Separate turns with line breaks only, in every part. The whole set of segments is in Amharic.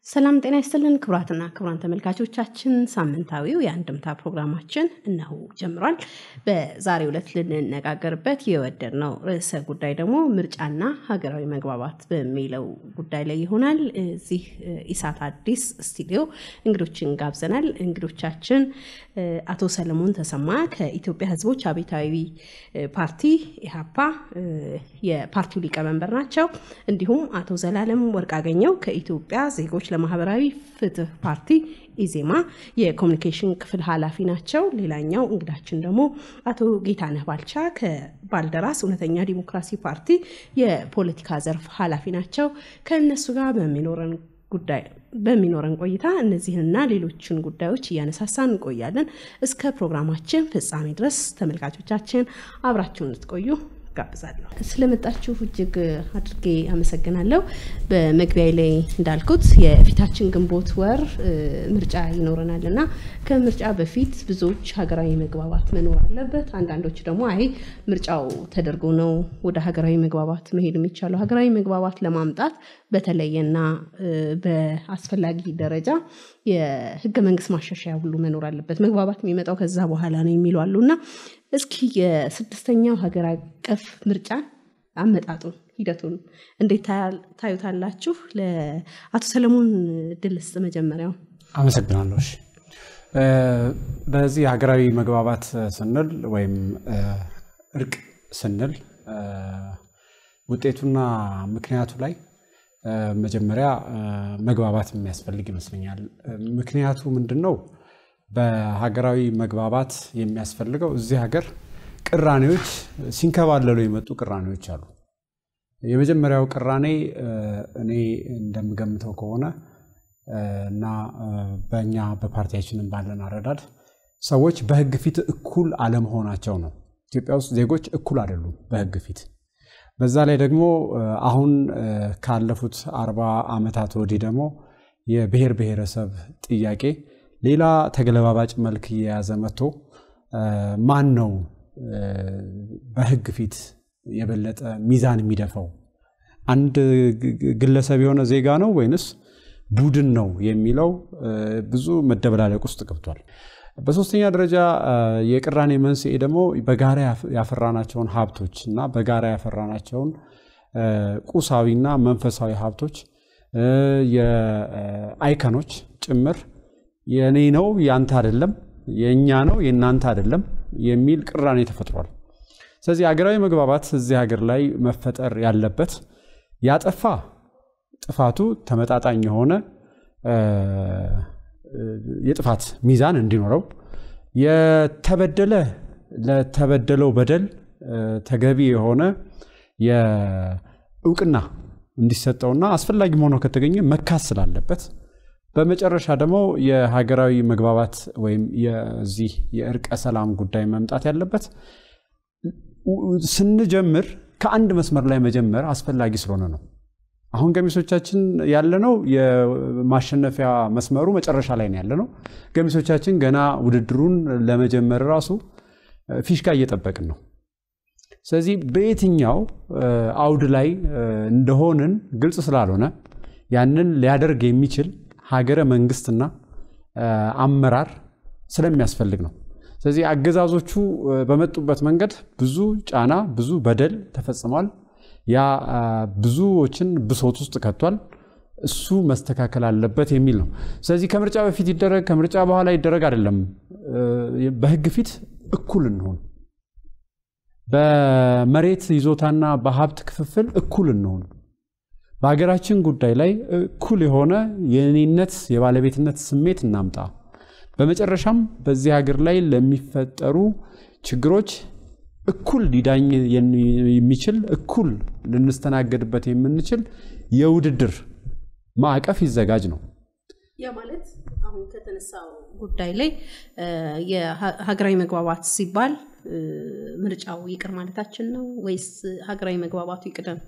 ሰላም ጤና ይስጥልን ክቡራትና ክቡራን ተመልካቾቻችን፣ ሳምንታዊው የአንድምታ ፕሮግራማችን እነሆ ጀምሯል። በዛሬው ዕለት ልንነጋገርበት የወደድነው ርዕሰ ጉዳይ ደግሞ ምርጫና ሀገራዊ መግባባት በሚለው ጉዳይ ላይ ይሆናል። እዚህ ኢሳት አዲስ ስቱዲዮ እንግዶችን ጋብዘናል። እንግዶቻችን አቶ ሰለሞን ተሰማ ከኢትዮጵያ ሕዝቦች አብዮታዊ ፓርቲ ኢህአፓ የፓርቲው ሊቀመንበር ናቸው። እንዲሁም አቶ ዘላለም ወርቅአገኘው ከኢትዮጵያ ዜጎች ለማህበራዊ ፍትህ ፓርቲ ኢዜማ የኮሚኒኬሽን ክፍል ኃላፊ ናቸው። ሌላኛው እንግዳችን ደግሞ አቶ ጌታነህ ባልቻ ከባልደራስ እውነተኛ ዲሞክራሲ ፓርቲ የፖለቲካ ዘርፍ ኃላፊ ናቸው። ከእነሱ ጋር በሚኖረን ጉዳይ በሚኖረን ቆይታ እነዚህንና ሌሎችን ጉዳዮች እያነሳሳን እንቆያለን። እስከ ፕሮግራማችን ፍጻሜ ድረስ ተመልካቾቻችን አብራችሁን እንድትቆዩ ጋብዛለሁ። ስለመጣችሁ እጅግ አድርጌ አመሰግናለሁ። በመግቢያ ላይ እንዳልኩት የፊታችን ግንቦት ወር ምርጫ ይኖረናል እና ከምርጫ በፊት ብዙዎች ሀገራዊ መግባባት መኖር አለበት። አንዳንዶች ደግሞ አይ ምርጫው ተደርጎ ነው ወደ ሀገራዊ መግባባት መሄድ የሚቻለው። ሀገራዊ መግባባት ለማምጣት በተለየና በአስፈላጊ ደረጃ የህገ መንግስት ማሻሻያ ሁሉ መኖር አለበት። መግባባት የሚመጣው ከዛ በኋላ ነው የሚሉ አሉ እና እስኪ የስድስተኛው ሀገር አቀፍ ምርጫ አመጣጡን ሂደቱን እንዴት ታዩታላችሁ? ለአቶ ሰለሞን ድል ስጥ መጀመሪያው።
አመሰግናለሁ። በዚህ ሀገራዊ መግባባት ስንል ወይም እርቅ ስንል ውጤቱና ምክንያቱ ላይ መጀመሪያ መግባባት የሚያስፈልግ ይመስለኛል። ምክንያቱ ምንድን ነው? በሀገራዊ መግባባት የሚያስፈልገው እዚህ ሀገር ቅራኔዎች ሲንከባለሉ የመጡ ቅራኔዎች አሉ። የመጀመሪያው ቅራኔ እኔ እንደምገምተው ከሆነ እና በእኛ በፓርቲያችንም ባለን አረዳድ ሰዎች በሕግ ፊት እኩል አለመሆናቸው ነው። ኢትዮጵያ ውስጥ ዜጎች እኩል አይደሉም በሕግ ፊት። በዛ ላይ ደግሞ አሁን ካለፉት አርባ ዓመታት ወዲህ ደግሞ የብሔር ብሔረሰብ ጥያቄ ሌላ ተገለባባጭ መልክ እየያዘ መጥቶ ማን ነው በህግ ፊት የበለጠ ሚዛን የሚደፋው አንድ ግለሰብ የሆነ ዜጋ ነው ወይንስ ቡድን ነው የሚለው ብዙ መደበላለቅ ውስጥ ገብቷል። በሶስተኛ ደረጃ የቅራኔ መንስኤ ደግሞ በጋራ ያፈራናቸውን ሀብቶች እና በጋራ ያፈራናቸውን ቁሳዊና መንፈሳዊ ሀብቶች የአይከኖች ጭምር የእኔ ነው የአንተ አይደለም፣ የእኛ ነው የእናንተ አይደለም የሚል ቅራኔ ተፈጥሯል። ስለዚህ ሀገራዊ መግባባት እዚህ ሀገር ላይ መፈጠር ያለበት ያጠፋ ጥፋቱ ተመጣጣኝ የሆነ የጥፋት ሚዛን እንዲኖረው፣ የተበደለ ለተበደለው በደል ተገቢ የሆነ የእውቅና እንዲሰጠውና አስፈላጊ ሆኖ ከተገኘ መካስ ስላለበት በመጨረሻ ደግሞ የሀገራዊ መግባባት ወይም የዚህ የእርቀ ሰላም ጉዳይ መምጣት ያለበት ስንጀምር ከአንድ መስመር ላይ መጀመር አስፈላጊ ስለሆነ ነው። አሁን ገሚሶቻችን ያለነው የማሸነፊያ መስመሩ መጨረሻ ላይ ነው ያለነው። ገሚሶቻችን ገና ውድድሩን ለመጀመር ራሱ ፊሽካ እየጠበቅን ነው። ስለዚህ በየትኛው አውድ ላይ እንደሆንን ግልጽ ስላልሆነ ያንን ሊያደርግ የሚችል ሀገረ መንግስትና አመራር ስለሚያስፈልግ ነው። ስለዚህ አገዛዞቹ በመጡበት መንገድ ብዙ ጫና፣ ብዙ በደል ተፈጽሟል። ያ ብዙዎችን ብሶት ውስጥ ከቷል። እሱ መስተካከል አለበት የሚል ነው። ስለዚህ ከምርጫ በፊት ይደረግ ከምርጫ በኋላ ይደረግ አይደለም። በህግ ፊት እኩል እንሆን፣ በመሬት ይዞታና በሀብት ክፍፍል እኩል እንሆን በሀገራችን ጉዳይ ላይ እኩል የሆነ የእኔነት የባለቤትነት ስሜት እናምጣ። በመጨረሻም በዚህ ሀገር ላይ ለሚፈጠሩ ችግሮች እኩል ሊዳኝ የሚችል እኩል ልንስተናገድበት የምንችል የውድድር ማዕቀፍ ይዘጋጅ ነው።
ያ ማለት አሁን ከተነሳው ጉዳይ ላይ የሀገራዊ መግባባት ሲባል ምርጫው ይቅር ማለታችን ነው ወይስ ሀገራዊ መግባባቱ ይቅደም?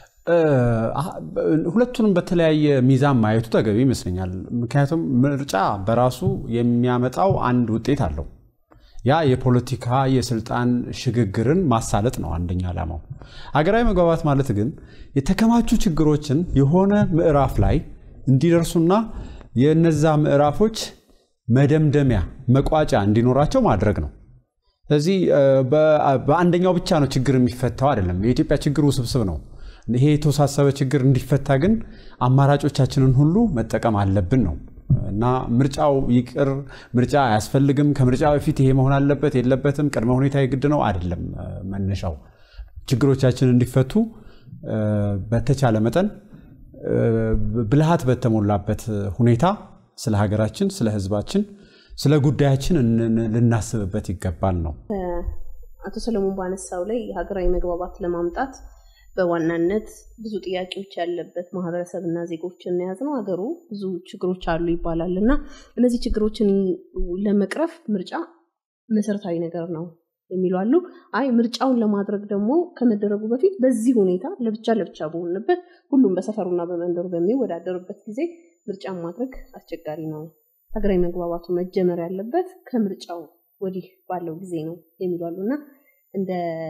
ሁለቱንም በተለያየ ሚዛን ማየቱ ተገቢ ይመስለኛል። ምክንያቱም ምርጫ በራሱ የሚያመጣው አንድ ውጤት አለው። ያ የፖለቲካ የስልጣን ሽግግርን ማሳለጥ ነው አንደኛ ዓላማው። ሀገራዊ መግባባት ማለት ግን የተከማቹ ችግሮችን የሆነ ምዕራፍ ላይ እንዲደርሱና የነዛ ምዕራፎች መደምደሚያ መቋጫ እንዲኖራቸው ማድረግ ነው። ስለዚህ በአንደኛው ብቻ ነው ችግር የሚፈታው አይደለም። የኢትዮጵያ ችግር ውስብስብ ነው። ይሄ የተወሳሰበ ችግር እንዲፈታ ግን አማራጮቻችንን ሁሉ መጠቀም አለብን ነው እና ምርጫው ይቅር፣ ምርጫ አያስፈልግም፣ ከምርጫ በፊት ይሄ መሆን አለበት የለበትም፣ ቅድመ ሁኔታ የግድ ነው አይደለም። መነሻው ችግሮቻችን እንዲፈቱ በተቻለ መጠን ብልሃት በተሞላበት ሁኔታ ስለ ሀገራችን፣ ስለ ሕዝባችን፣ ስለ ጉዳያችን ልናስብበት ይገባል ነው።
አቶ ሰለሞን ባነሳው ላይ ሀገራዊ መግባባት ለማምጣት በዋናነት ብዙ ጥያቄዎች ያለበት ማህበረሰብና ዜጎችን የያዝ ነው። ሀገሩ ብዙ ችግሮች አሉ ይባላል እና እነዚህ ችግሮችን ለመቅረፍ ምርጫ መሰረታዊ ነገር ነው የሚሉ አሉ። አይ ምርጫውን ለማድረግ ደግሞ ከመደረጉ በፊት በዚህ ሁኔታ ለብቻ ለብቻ በሆንበት ሁሉም በሰፈሩና በመንደሩ በሚወዳደሩበት ጊዜ ምርጫን ማድረግ አስቸጋሪ ነው። ሀገራዊ መግባባቱ መጀመር ያለበት ከምርጫው ወዲህ ባለው ጊዜ ነው የሚሉ አሉ እና እንደ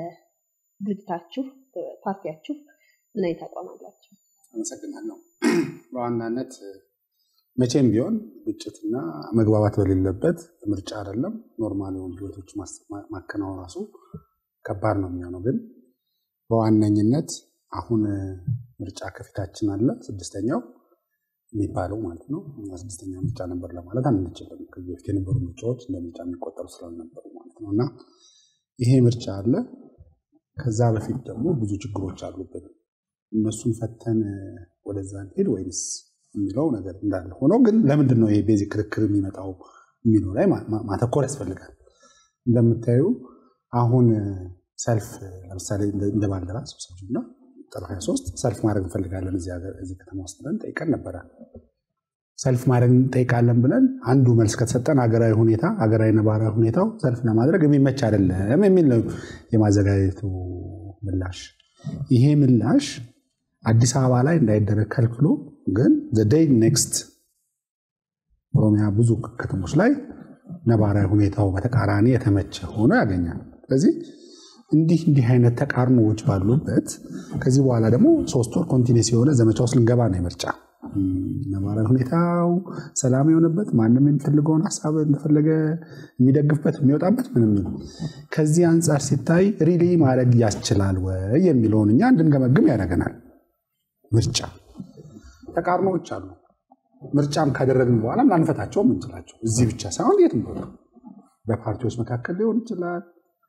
ድርጅታችሁ ፓርቲያችሁ ምን አይነት አቋም አላቸው?
አመሰግናለሁ። በዋናነት መቼም ቢሆን ግጭትና መግባባት በሌለበት ምርጫ አይደለም ኖርማል የሆኑ ህይወቶች ማከናወን ራሱ ከባድ ነው የሚሆነው። ግን በዋነኝነት አሁን ምርጫ ከፊታችን አለ፣ ስድስተኛው የሚባለው ማለት ነው። ስድስተኛ ምርጫ ነበር ለማለት አንችልም። ከዚህ በፊት የነበሩ ምርጫዎች እንደ ምርጫ የሚቆጠሩ ስላልነበሩ ማለት ነው እና ይሄ ምርጫ አለ። ከዛ በፊት ደግሞ ብዙ ችግሮች አሉብን። እነሱን ፈተን ወደዛ እንሄድ ወይንስ የሚለው ነገር እንዳለ ሆነው ግን ለምንድን ነው ይሄ ቤዚክ ክርክር የሚመጣው የሚለው ላይ ማተኮር ያስፈልጋል። እንደምታዩ አሁን ሰልፍ ለምሳሌ እንደ ባልደራስ እና ጥር 23 ሰልፍ ማድረግ እንፈልጋለን እዚህ ከተማ ውስጥ ብለን ጠይቀን ነበረ። ሰልፍ ማድረግ እንጠይቃለን ብለን አንዱ መልስ ከተሰጠን ሀገራዊ ሁኔታ ሀገራዊ ነባራዊ ሁኔታው ሰልፍ ለማድረግ የሚመች አይደለም የሚል ነው የማዘጋጀቱ ምላሽ። ይሄ ምላሽ አዲስ አበባ ላይ እንዳይደረግ ከልክሎ ግን ዘደይ ኔክስት ኦሮሚያ ብዙ ከተሞች ላይ ነባራዊ ሁኔታው በተቃራኒ የተመቸ ሆኖ ያገኛል። ስለዚህ እንዲህ እንዲህ አይነት ተቃርኖዎች ባሉበት ከዚህ በኋላ ደግሞ ሶስት ወር ኮንቲኒስ የሆነ ዘመቻ ውስጥ ልንገባ ነው የምርጫ ነባራዊ ሁኔታው ሰላም የሆነበት ማንም የሚፈልገውን ሀሳብ እንደፈለገ የሚደግፍበት የሚወጣበት ምንም ከዚህ አንጻር ሲታይ ሪሊ ማድረግ ያስችላል ወይ የሚለውን እኛ እንድንገመግም ያደርገናል። ምርጫ ተቃርኖዎች አሉ። ምርጫም ካደረግን በኋላ ላንፈታቸውም እንችላቸው እዚህ ብቻ ሳይሆን የትም ቦታ በፓርቲዎች መካከል ሊሆን ይችላል።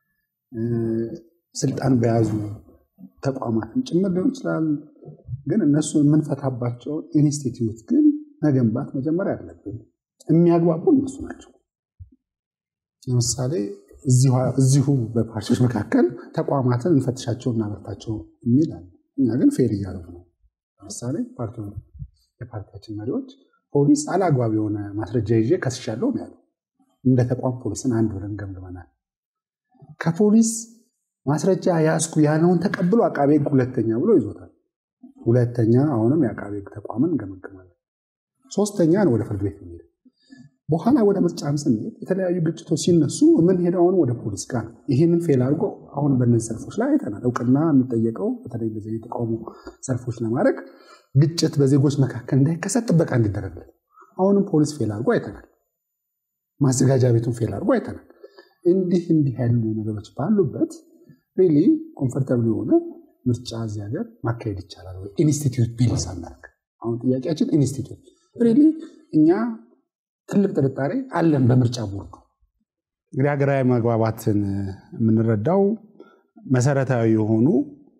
ስልጣን በያዙ ተቋማትን ጭምር ሊሆን ይችላል። ግን እነሱ የምንፈታባቸው ኢንስቲትዩት ግን መገንባት መጀመሪያ አለብን። የሚያግባቡ እነሱ ናቸው። ለምሳሌ እዚሁ በፓርቲዎች መካከል ተቋማትን እንፈትሻቸው እናበርታቸው የሚል አለ። እኛ ግን ፌል እያደረጉ ነው። ለምሳሌ የፓርቲያችን መሪዎች ፖሊስ አላግባብ የሆነ ማስረጃ ይዤ ከስሻለሁ ነው ያለው። እንደ ተቋም ፖሊስን አንድ ብለን ገምግመናል። ከፖሊስ ማስረጃ ያዝኩ ያለውን ተቀብሎ አቃቤ ሕግ ሁለተኛ ብሎ ይዞታል። ሁለተኛ አሁንም የአቃቤ ሕግ ተቋምን እንገመግማለን። ሶስተኛ ነው ወደ ፍርድ ቤት የሚሄድ በኋላ ወደ ምርጫም ስንሄድ የተለያዩ ግጭቶች ሲነሱ የምንሄደው አሁን ወደ ፖሊስ ጋር ነው። ይህንን ፌል አድርጎ አሁን በእነዚህ ሰልፎች ላይ አይተናል። እውቅና የሚጠየቀው በተለይ እንደዚህ የተቃውሞ ሰልፎች ለማድረግ ግጭት በዜጎች መካከል እንዳይከሰት ጥበቃ እንዲደረግለት አሁንም ፖሊስ ፌል አድርጎ አይተናል። ማዘጋጃ ቤቱን ፌል አድርጎ አይተናል። እንዲህ እንዲህ ያሉ ነገሮች ባሉበት ሪሊ ኮምፈርታብል የሆነ ምርጫ እዚህ ሀገር ማካሄድ ይቻላል ወይ? ኢንስቲትዩት ቢል ሳናደርግ አሁን ጥያቄያችን ኢንስቲትዩት ሪሊ እኛ ትልቅ ጥርጣሬ አለን በምርጫ ቦርዱ። እንግዲህ ሀገራዊ መግባባትን የምንረዳው መሰረታዊ የሆኑ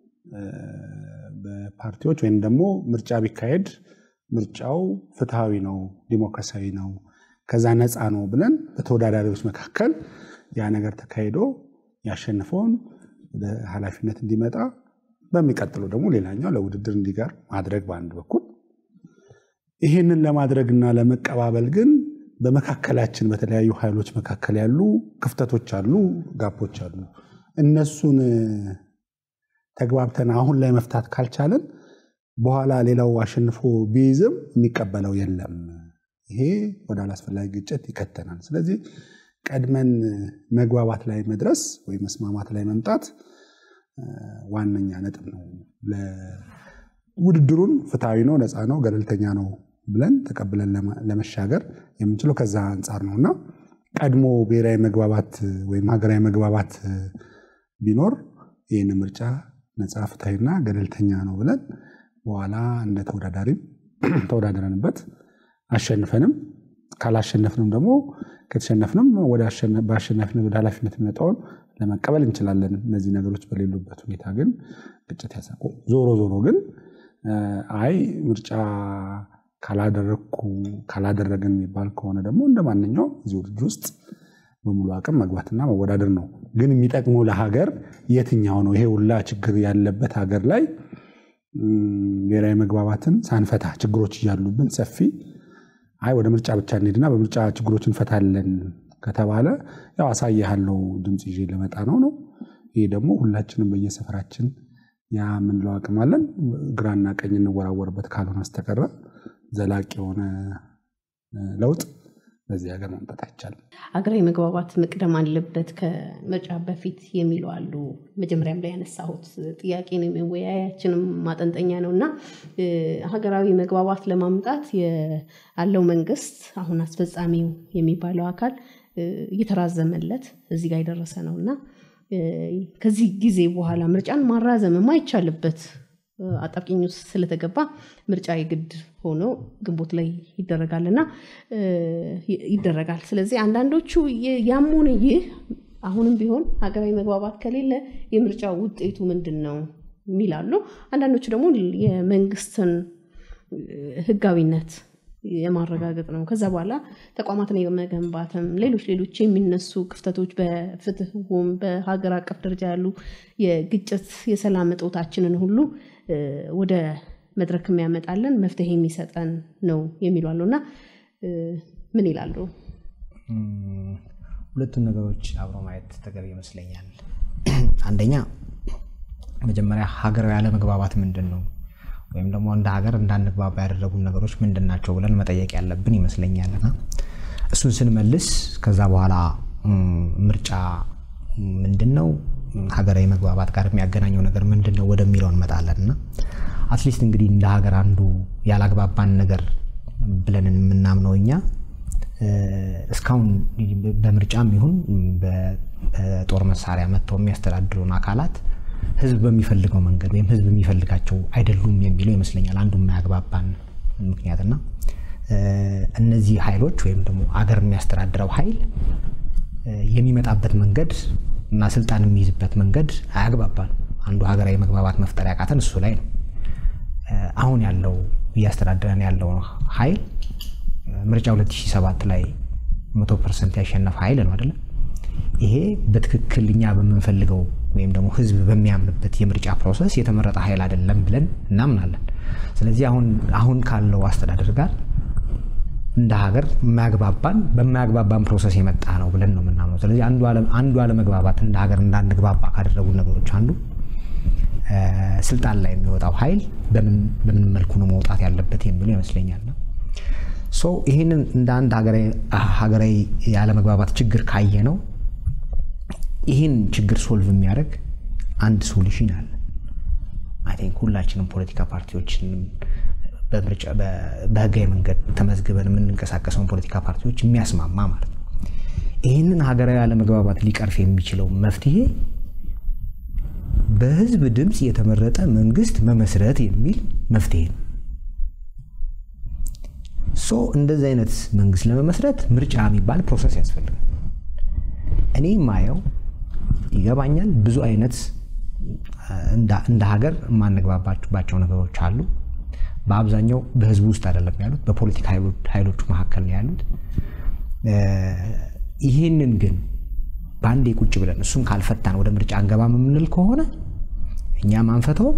በፓርቲዎች ወይም ደግሞ ምርጫ ቢካሄድ ምርጫው ፍትሐዊ ነው፣ ዲሞክራሲያዊ ነው፣ ከዛ ነፃ ነው ብለን በተወዳዳሪዎች መካከል ያ ነገር ተካሂዶ ያሸንፈውን ወደ ኃላፊነት እንዲመጣ በሚቀጥለው ደግሞ ሌላኛው ለውድድር እንዲቀር ማድረግ በአንድ በኩል ይህንን ለማድረግና ለመቀባበል ግን በመካከላችን በተለያዩ ኃይሎች መካከል ያሉ ክፍተቶች አሉ፣ ጋፖች አሉ። እነሱን ተግባብተን አሁን ላይ መፍታት ካልቻለን በኋላ ሌላው አሸንፎ ቢይዝም የሚቀበለው የለም። ይሄ ወደ አላስፈላጊ ግጭት ይከተናል። ስለዚህ ቀድመን መግባባት ላይ መድረስ ወይም መስማማት ላይ መምጣት ዋነኛ ነጥብ ነው። ውድድሩን ፍትሐዊ ነው፣ ነፃ ነው፣ ገለልተኛ ነው ብለን ተቀብለን ለመሻገር የምንችለው ከዛ አንጻር ነው እና ቀድሞ ብሔራዊ መግባባት ወይም ሀገራዊ መግባባት ቢኖር ይህን ምርጫ ነጻ ፍትሐዊና ገለልተኛ ነው ብለን በኋላ እንደ ተወዳዳሪም ተወዳድረንበት አሸንፈንም ካላሸነፍንም ደግሞ ከተሸነፍንም በአሸናፊነት ወደ ኃላፊነት የሚመጣውን ለመቀበል እንችላለን። እነዚህ ነገሮች በሌሉበት ሁኔታ ግን ግጭት ያሳቁ። ዞሮ ዞሮ ግን አይ ምርጫ ካላደረግኩ ካላደረግን የሚባል ከሆነ ደግሞ እንደ ማንኛውም እዚህ ውድድር ውስጥ በሙሉ አቅም መግባትና መወዳደር ነው። ግን የሚጠቅመው ለሀገር የትኛው ነው? ይሄ ሁላ ችግር ያለበት ሀገር ላይ ብሔራዊ መግባባትን ሳንፈታ ችግሮች እያሉብን ሰፊ አይ ወደ ምርጫ ብቻ እንሄድና በምርጫ ችግሮች እንፈታለን ከተባለ ያው አሳይሃለሁ ድምፅ ይዤ ልመጣ ነው ነው። ይሄ ደግሞ ሁላችንም በየሰፈራችን ያ የምንለው አቅም አለን። ግራና ቀኝ እንወራወርበት ካልሆነ በስተቀረ ዘላቂ የሆነ ለውጥ በዚህ ሀገር ማምጣት አይቻልም።
ሀገራዊ መግባባት መቅደም አለበት ከምርጫ በፊት የሚሉ አሉ። መጀመሪያም ላይ ያነሳሁት ጥያቄ ነው፣ የመወያያችንም ማጠንጠኛ ነው እና ሀገራዊ መግባባት ለማምጣት ያለው መንግስት አሁን አስፈጻሚው የሚባለው አካል እየተራዘመለት እዚህ ጋር የደረሰ ነው እና ከዚህ ጊዜ በኋላ ምርጫን ማራዘም የማይቻልበት አጣብቂኝ ውስጥ ስለተገባ ምርጫ የግድ ሆኖ ግንቦት ላይ ይደረጋል እና ይደረጋል። ስለዚህ አንዳንዶቹ ያም ሆነ ይህ አሁንም ቢሆን ሀገራዊ መግባባት ከሌለ የምርጫ ውጤቱ ምንድን ነው የሚላሉ፣ አንዳንዶቹ ደግሞ የመንግስትን ህጋዊነት የማረጋገጥ ነው። ከዛ በኋላ ተቋማትን የመገንባትም ሌሎች ሌሎች የሚነሱ ክፍተቶች በፍትህም በሀገር አቀፍ ደረጃ ያሉ የግጭት የሰላም እጦታችንን ሁሉ ወደ መድረክ የሚያመጣለን መፍትሄ የሚሰጠን ነው የሚሉ አሉ እና ምን ይላሉ?
ሁለቱን ነገሮች አብሮ ማየት ተገቢ ይመስለኛል። አንደኛ መጀመሪያ ሀገራዊ አለመግባባት ምንድን ነው ወይም ደግሞ እንደ ሀገር እንዳንግባባ ያደረጉን ነገሮች ምንድን ናቸው ብለን መጠየቅ ያለብን ይመስለኛል እና እሱን ስንመልስ ከዛ በኋላ ምርጫ ምንድን ነው ሀገራዊ መግባባት ጋር የሚያገናኘው ነገር ምንድን ነው ወደሚለው እንመጣለን እና አትሊስት እንግዲህ እንደ ሀገር አንዱ ያላግባባን ነገር ብለን የምናምነው እኛ እስካሁን በምርጫም ይሁን በጦር መሳሪያ መጥተው የሚያስተዳድሩን አካላት ህዝብ በሚፈልገው መንገድ ወይም ህዝብ የሚፈልጋቸው አይደሉም የሚለው ይመስለኛል አንዱ የማያግባባን ምክንያትና እነዚህ ኃይሎች ወይም ደግሞ አገር የሚያስተዳድረው ኃይል የሚመጣበት መንገድ እና ስልጣን የሚይዝበት መንገድ አያግባባን። አንዱ ሀገራዊ መግባባት መፍጠር ያቃተን እሱ ላይ ነው። አሁን ያለው እያስተዳደረን ያለው ኃይል ምርጫ 2007 ላይ መቶ ፐርሰንት ያሸነፈ ኃይል ነው አይደለም። ይሄ በትክክል እኛ በምንፈልገው ወይም ደግሞ ህዝብ በሚያምንበት የምርጫ ፕሮሰስ የተመረጠ ኃይል አይደለም ብለን እናምናለን። ስለዚህ አሁን አሁን ካለው አስተዳደር ጋር እንደ ሀገር የማያግባባን በማያግባባን ፕሮሰስ የመጣ ነው ብለን ነው የምናምነው። ስለዚህ አንዱ አለመግባባት እንደ ሀገር እንዳንግባባ ካደረጉ ነገሮች አንዱ ስልጣን ላይ የሚወጣው ኃይል በምን መልኩ ነው መውጣት ያለበት የሚለው ይመስለኛል። ሶ ይህንን እንደ አንድ ሀገራዊ ያለመግባባት ችግር ካየ ነው ይህን ችግር ሶልቭ የሚያደርግ አንድ ሶሉሽን አለ። አይ ቲንክ ሁላችንም ፖለቲካ ፓርቲዎችንም በህጋዊ መንገድ ተመዝግበን የምንንቀሳቀሰውን ፖለቲካ ፓርቲዎች የሚያስማማ ማለት ነው። ይህንን ሀገራዊ አለመግባባት ሊቀርፍ የሚችለው መፍትሄ በህዝብ ድምፅ የተመረጠ መንግስት መመስረት የሚል መፍትሄ ነው። ሶ እንደዚህ አይነት መንግስት ለመመስረት ምርጫ የሚባል ፕሮሰስ ያስፈልጋል። እኔ ማየው ይገባኛል፣ ብዙ አይነት እንደ ሀገር የማንግባባባቸው ነገሮች አሉ። በአብዛኛው በህዝቡ ውስጥ አይደለም ያሉት፣ በፖለቲካ ኃይሎቹ መካከል ነው ያሉት። ይህንን ግን በአንዴ ቁጭ ብለን እሱን ካልፈታን ወደ ምርጫ አንገባም የምንል ከሆነ እኛም አንፈተውም፣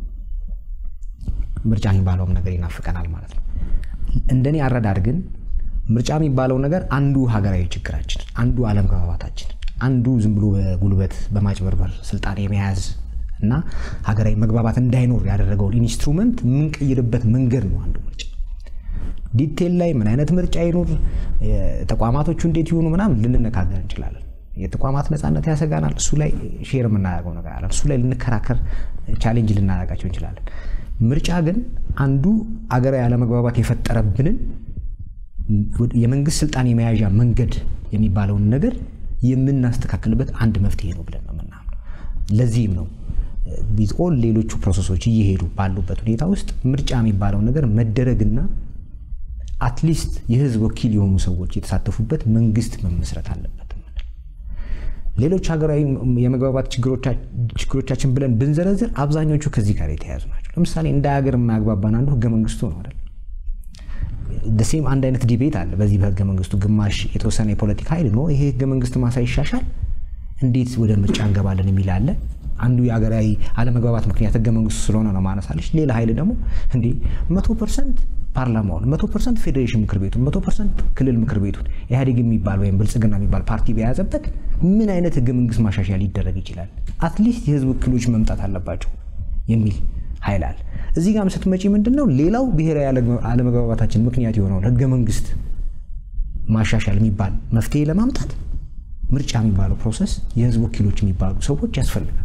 ምርጫ የሚባለውም ነገር ይናፍቀናል ማለት ነው። እንደኔ አረዳድ ግን ምርጫ የሚባለው ነገር አንዱ ሀገራዊ ችግራችን፣ አንዱ አለመግባባታችን፣ አንዱ ዝም ብሎ በጉልበት በማጭበርበር ስልጣን የመያዝ እና ሀገራዊ መግባባት እንዳይኖር ያደረገውን ኢንስትሩመንት የምንቀይርበት መንገድ ነው አንዱ ምርጫ። ዲቴል ላይ ምን አይነት ምርጫ ይኖር፣ ተቋማቶቹ እንዴት ይሆኑ ምናምን ልንነጋገር እንችላለን። የተቋማት ነፃነት ያሰጋናል። እሱ ላይ ሼር የምናደርገው ነገር አለ። እሱ ላይ ልንከራከር፣ ቻሌንጅ ልናደርጋቸው እንችላለን። ምርጫ ግን አንዱ አገራዊ አለመግባባት የፈጠረብንን የመንግስት ስልጣን የመያዣ መንገድ የሚባለውን ነገር የምናስተካክልበት አንድ መፍትሄ ነው ብለን ነው የምናምነው። ለዚህም ነው ኦል ሌሎቹ ፕሮሰሶች እየሄዱ ባሉበት ሁኔታ ውስጥ ምርጫ የሚባለው ነገር መደረግና አትሊስት የህዝብ ወኪል የሆኑ ሰዎች የተሳተፉበት መንግስት መመስረት አለበት። ሌሎች ሀገራዊ የመግባባት ችግሮቻችን ብለን ብንዘረዝር አብዛኞቹ ከዚህ ጋር የተያያዙ ናቸው። ለምሳሌ እንደ ሀገር የማያግባባን አንዱ ህገ መንግስቱ ነው አይደል? ደሴም አንድ አይነት ዲቤት አለ በዚህ በህገ መንግስቱ። ግማሽ የተወሰነ የፖለቲካ ኃይል ነው ይሄ ህገ መንግስት ማሳ ይሻሻል እንዴት ወደ ምርጫ እንገባለን የሚል አለ። አንዱ የሀገራዊ አለመግባባት ምክንያት ህገ መንግስቱ ስለሆነ ነው ማነሳለች። ሌላ ኃይል ደግሞ እንዴ መቶ ፐርሰንት ፓርላማውን መቶ ፐርሰንት ፌዴሬሽን ምክር ቤቱን መቶ ፐርሰንት ክልል ምክር ቤቱን ኢህአዴግ የሚባል ወይም ብልጽግና የሚባል ፓርቲ በያዘበት ምን አይነት ህገ መንግስት ማሻሻያ ሊደረግ ይችላል? አትሊስት የህዝብ ወኪሎች መምጣት አለባቸው የሚል ኃይል አለ። እዚህ ጋር ስትመጪ ምንድን ነው ሌላው ብሔራዊ አለመግባባታችን ምክንያት የሆነውን ህገ መንግስት ማሻሻል የሚባል መፍትሄ ለማምጣት ምርጫ የሚባለው ፕሮሰስ የህዝብ ወኪሎች የሚባሉ ሰዎች ያስፈልጋል።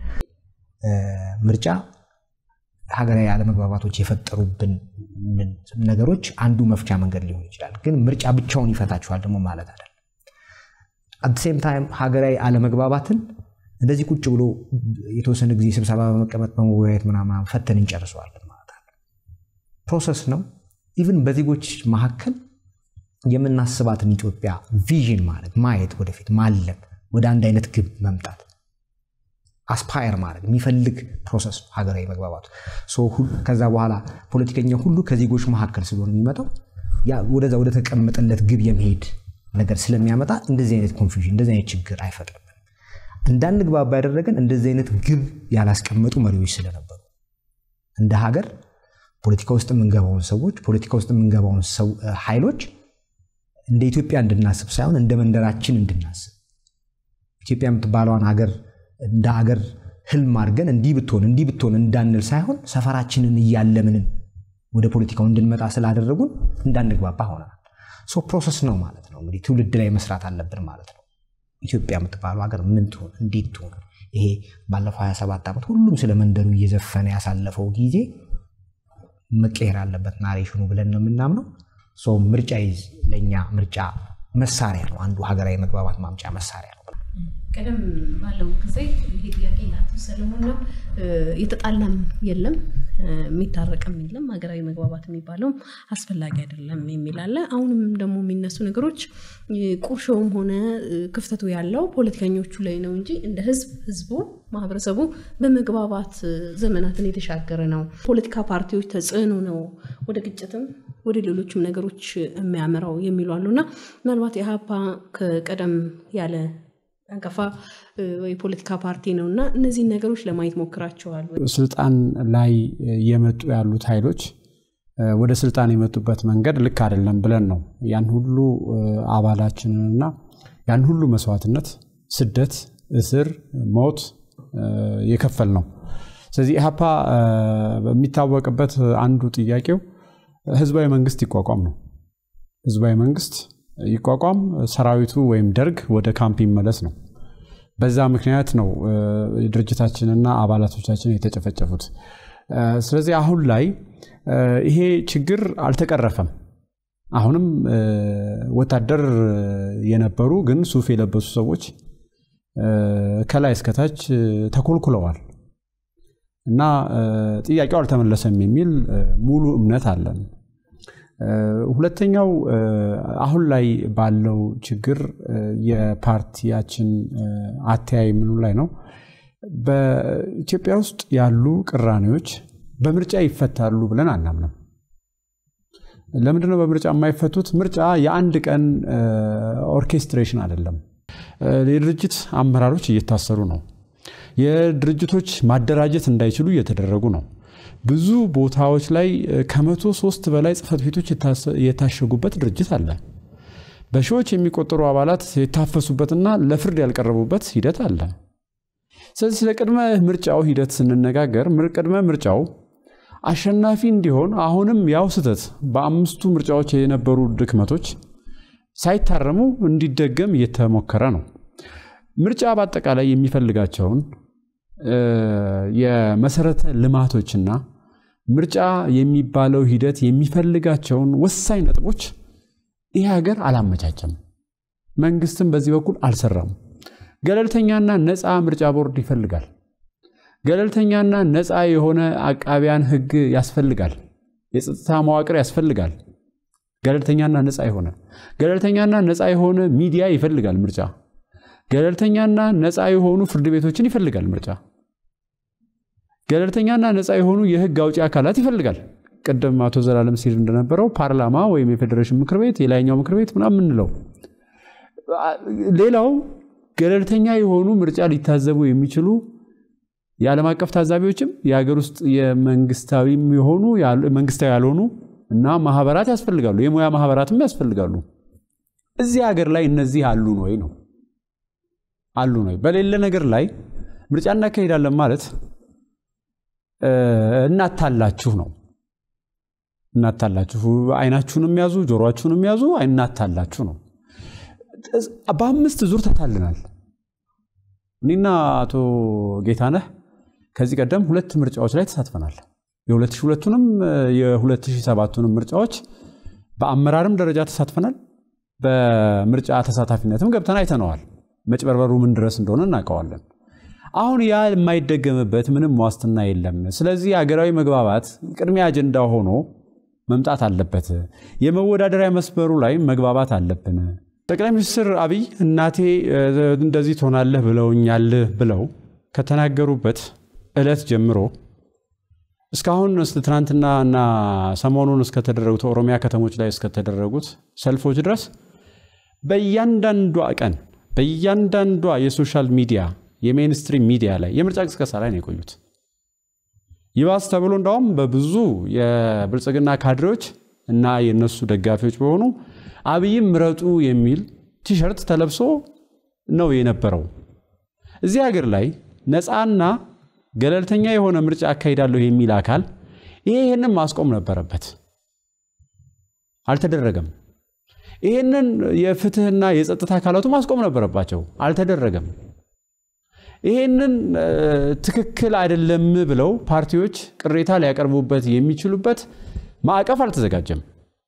ምርጫ ሀገራዊ አለመግባባቶች የፈጠሩብን ነገሮች አንዱ መፍቻ መንገድ ሊሆን ይችላል። ግን ምርጫ ብቻውን ይፈታችኋል ደግሞ ማለት አይደለም። አት ሴም ታይም ሀገራዊ አለመግባባትን እንደዚህ ቁጭ ብሎ የተወሰነ ጊዜ ስብሰባ በመቀመጥ በመወያየት ምናምን ፈተን እንጨርሰዋለን ማለት አለ። ፕሮሰስ ነው። ኢቭን በዜጎች መካከል የምናስባትን ኢትዮጵያ ቪዥን ማለት ማየት፣ ወደፊት ማለም፣ ወደ አንድ አይነት ግብ መምጣት አስፓየር ማድረግ የሚፈልግ ፕሮሰስ ነው ሀገራዊ መግባባቱ። ከዛ በኋላ ፖለቲከኛ ሁሉ ከዜጎች መካከል ስለሆነ የሚመጣው ወደዛ ወደ ተቀመጠለት ግብ የመሄድ ነገር ስለሚያመጣ እንደዚህ አይነት ኮንፊውዥን እንደዚህ አይነት ችግር አይፈጥርም። እንዳንግባባ ያደረገን እንደዚህ አይነት ግብ ያላስቀመጡ መሪዎች ስለነበሩ እንደ ሀገር ፖለቲካ ውስጥ የምንገባውን ሰዎች ፖለቲካ ውስጥ የምንገባውን ኃይሎች እንደ ኢትዮጵያ እንድናስብ ሳይሆን እንደ መንደራችን እንድናስብ ኢትዮጵያ የምትባለዋን ሀገር እንደ ሀገር ህልም አድርገን እንዲህ ብትሆን እንዲህ ብትሆን እንዳንል ሳይሆን ሰፈራችንን እያለምንን ወደ ፖለቲካው እንድንመጣ ስላደረጉን እንዳንግባባ ሆነናል። ሶ ፕሮሰስ ነው ማለት ነው እንግዲህ ትውልድ ላይ መስራት አለብን ማለት ነው። ኢትዮጵያ የምትባለው ሀገር ምን ትሆን እንዴት ትሆን? ይሄ ባለፈው 27 ዓመት ሁሉም ስለ መንደሩ እየዘፈነ ያሳለፈው ጊዜ መቀየር አለበት ናሬሽኑ ብለን ነው የምናምነው። ምርጫ ይዝ ለእኛ ምርጫ መሳሪያ ነው፣ አንዱ ሀገራዊ መግባባት ማምጫ መሳሪያ ነው።
ቀደም ባለው ጊዜ ይሄ ጥያቄ ለአቶ ሰለሞን ነው። የተጣላም የለም የሚታረቅም የለም ሀገራዊ መግባባት የሚባለውም አስፈላጊ አይደለም የሚል አለ። አሁንም ደግሞ የሚነሱ ነገሮች ቁርሾውም ሆነ ክፍተቱ ያለው ፖለቲከኞቹ ላይ ነው እንጂ እንደ ህዝብ ህዝቡ ማህበረሰቡ በመግባባት ዘመናትን የተሻገረ ነው። ፖለቲካ ፓርቲዎች ተጽዕኖ ነው ወደ ግጭትም ወደ ሌሎችም ነገሮች የሚያመራው የሚሉ አሉ እና ምናልባት የሀፓ ከቀደም ያለ አንቀፋ የፖለቲካ ፓርቲ ነው እና እነዚህን ነገሮች ለማየት ሞክራቸዋል።
ስልጣን ላይ የመጡ ያሉት ኃይሎች ወደ ስልጣን የመጡበት መንገድ ልክ አይደለም ብለን ነው ያን ሁሉ አባላችንንና ያን ሁሉ መስዋዕትነት፣ ስደት፣ እስር፣ ሞት የከፈል ነው። ስለዚህ ኢህአፓ በሚታወቅበት አንዱ ጥያቄው ህዝባዊ መንግስት ይቋቋም ነው። ህዝባዊ መንግስት ይቋቋም፣ ሰራዊቱ ወይም ደርግ ወደ ካምፕ ይመለስ ነው። በዛ ምክንያት ነው ድርጅታችንና አባላቶቻችን የተጨፈጨፉት። ስለዚህ አሁን ላይ ይሄ ችግር አልተቀረፈም። አሁንም ወታደር የነበሩ ግን ሱፍ የለበሱ ሰዎች ከላይ እስከታች ተኮልኩለዋል እና ጥያቄው አልተመለሰም የሚል ሙሉ እምነት አለን። ሁለተኛው አሁን ላይ ባለው ችግር የፓርቲያችን አተያይ ምኑ ላይ ነው? በኢትዮጵያ ውስጥ ያሉ ቅራኔዎች በምርጫ ይፈታሉ ብለን አናምንም። ለምንድነው በምርጫ የማይፈቱት? ምርጫ የአንድ ቀን ኦርኬስትሬሽን አይደለም። የድርጅት አመራሮች እየታሰሩ ነው። የድርጅቶች ማደራጀት እንዳይችሉ እየተደረጉ ነው። ብዙ ቦታዎች ላይ ከመቶ ሶስት በላይ ጽህፈት ቤቶች የታሸጉበት ድርጅት አለ። በሺዎች የሚቆጠሩ አባላት የታፈሱበትና ለፍርድ ያልቀረቡበት ሂደት አለ። ስለዚህ ስለ ቅድመ ምርጫው ሂደት ስንነጋገር ቅድመ ምርጫው አሸናፊ እንዲሆን አሁንም ያው ስህተት በአምስቱ ምርጫዎች የነበሩ ድክመቶች ሳይታረሙ እንዲደገም እየተሞከረ ነው። ምርጫ በአጠቃላይ የሚፈልጋቸውን የመሰረተ ልማቶችና ምርጫ የሚባለው ሂደት የሚፈልጋቸውን ወሳኝ ነጥቦች ይህ ሀገር አላመቻቸም። መንግስትም በዚህ በኩል አልሰራም። ገለልተኛና ነፃ ምርጫ ቦርድ ይፈልጋል። ገለልተኛና ነፃ የሆነ አቃቢያን ህግ ያስፈልጋል። የጸጥታ መዋቅር ያስፈልጋል። ገለልተኛና ነፃ የሆነ ገለልተኛና ነፃ የሆነ ሚዲያ ይፈልጋል ምርጫ። ገለልተኛና ነፃ የሆኑ ፍርድ ቤቶችን ይፈልጋል ምርጫ። ገለልተኛና ነፃ የሆኑ የህግ አውጪ አካላት ይፈልጋል። ቅድም አቶ ዘላለም ሲል እንደነበረው ፓርላማ ወይም የፌዴሬሽን ምክር ቤት፣ የላይኛው ምክር ቤት ምናምን የምንለው ሌላው ገለልተኛ የሆኑ ምርጫ ሊታዘቡ የሚችሉ የዓለም አቀፍ ታዛቢዎችም የሀገር ውስጥ የመንግስታዊም የሆኑ መንግስታዊ ያልሆኑ እና ማህበራት ያስፈልጋሉ። የሙያ ማህበራትም ያስፈልጋሉ። እዚህ ሀገር ላይ እነዚህ አሉን ወይ ነው አሉን ወይ? በሌለ ነገር ላይ ምርጫ እናካሄዳለን ማለት እናታላችሁ ነው። እናታላችሁ፣ አይናችሁንም ያዙ፣ ጆሮአችሁንም ያዙ፣ እናታላችሁ ነው። በአምስት ዙር ተታልናል። እኔና አቶ ጌታነህ ከዚህ ቀደም ሁለት ምርጫዎች ላይ ተሳትፈናል። የ2002ቱንም የ2007ቱንም ምርጫዎች በአመራርም ደረጃ ተሳትፈናል። በምርጫ ተሳታፊነትም ገብተን አይተነዋል። መጭበርበሩ ምን ድረስ እንደሆነ እናውቀዋለን። አሁን ያ የማይደገምበት ምንም ዋስትና የለም። ስለዚህ ሀገራዊ መግባባት ቅድሚያ አጀንዳ ሆኖ መምጣት አለበት። የመወዳደሪያ መስመሩ ላይ መግባባት አለብን። ጠቅላይ ሚኒስትር አብይ እናቴ እንደዚህ ትሆናለህ ብለውኛል ብለው ከተናገሩበት ዕለት ጀምሮ እስካሁን ትናንትና እና ሰሞኑን እስከተደረጉት ኦሮሚያ ከተሞች ላይ እስከተደረጉት ሰልፎች ድረስ በእያንዳንዷ ቀን በእያንዳንዷ የሶሻል ሚዲያ የሜንስትሪም ሚዲያ ላይ የምርጫ ቅስቀሳ ላይ ነው የቆዩት። ይባስ ተብሎ እንዳውም በብዙ የብልጽግና ካድሬዎች እና የነሱ ደጋፊዎች በሆኑ አብይም ምረጡ የሚል ቲሸርት ተለብሶ ነው የነበረው። እዚህ ሀገር ላይ ነፃና ገለልተኛ የሆነ ምርጫ አካሂዳለሁ የሚል አካል ይሄ ይህንን ማስቆም ነበረበት። አልተደረገም። ይህንን የፍትህና የጸጥታ አካላቱ ማስቆም ነበረባቸው። አልተደረገም። ይህንን ትክክል አይደለም ብለው ፓርቲዎች ቅሬታ ሊያቀርቡበት የሚችሉበት ማዕቀፍ አልተዘጋጀም።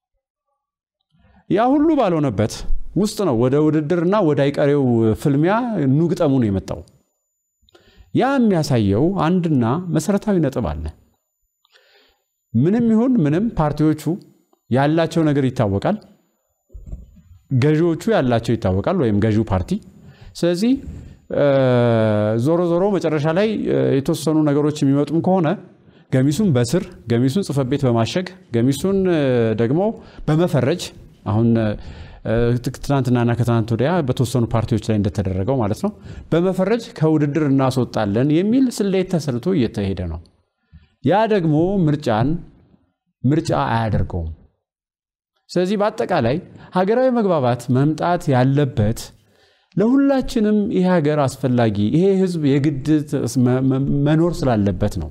ያ ሁሉ ባልሆነበት ውስጥ ነው ወደ ውድድርና ወደ አይቀሬው ፍልሚያ ኑግጠሙ ነው የመጣው። ያ የሚያሳየው አንድና መሰረታዊ ነጥብ አለ። ምንም ይሁን ምንም ፓርቲዎቹ ያላቸው ነገር ይታወቃል። ገዢዎቹ ያላቸው ይታወቃል፣ ወይም ገዢው ፓርቲ። ስለዚህ ዞሮ ዞሮ መጨረሻ ላይ የተወሰኑ ነገሮች የሚመጡም ከሆነ ገሚሱን በስር ገሚሱን ጽሕፈት ቤት በማሸግ ገሚሱን ደግሞ በመፈረጅ አሁን ትናንትናና ከትናንት ወዲያ በተወሰኑ ፓርቲዎች ላይ እንደተደረገው ማለት ነው በመፈረጅ ከውድድር እናስወጣለን የሚል ስሌት ተሰርቶ እየተሄደ ነው። ያ ደግሞ ምርጫን ምርጫ አያደርገውም። ስለዚህ በአጠቃላይ ሀገራዊ መግባባት መምጣት ያለበት ለሁላችንም ይሄ ሀገር አስፈላጊ ይሄ ህዝብ የግድ መኖር ስላለበት ነው።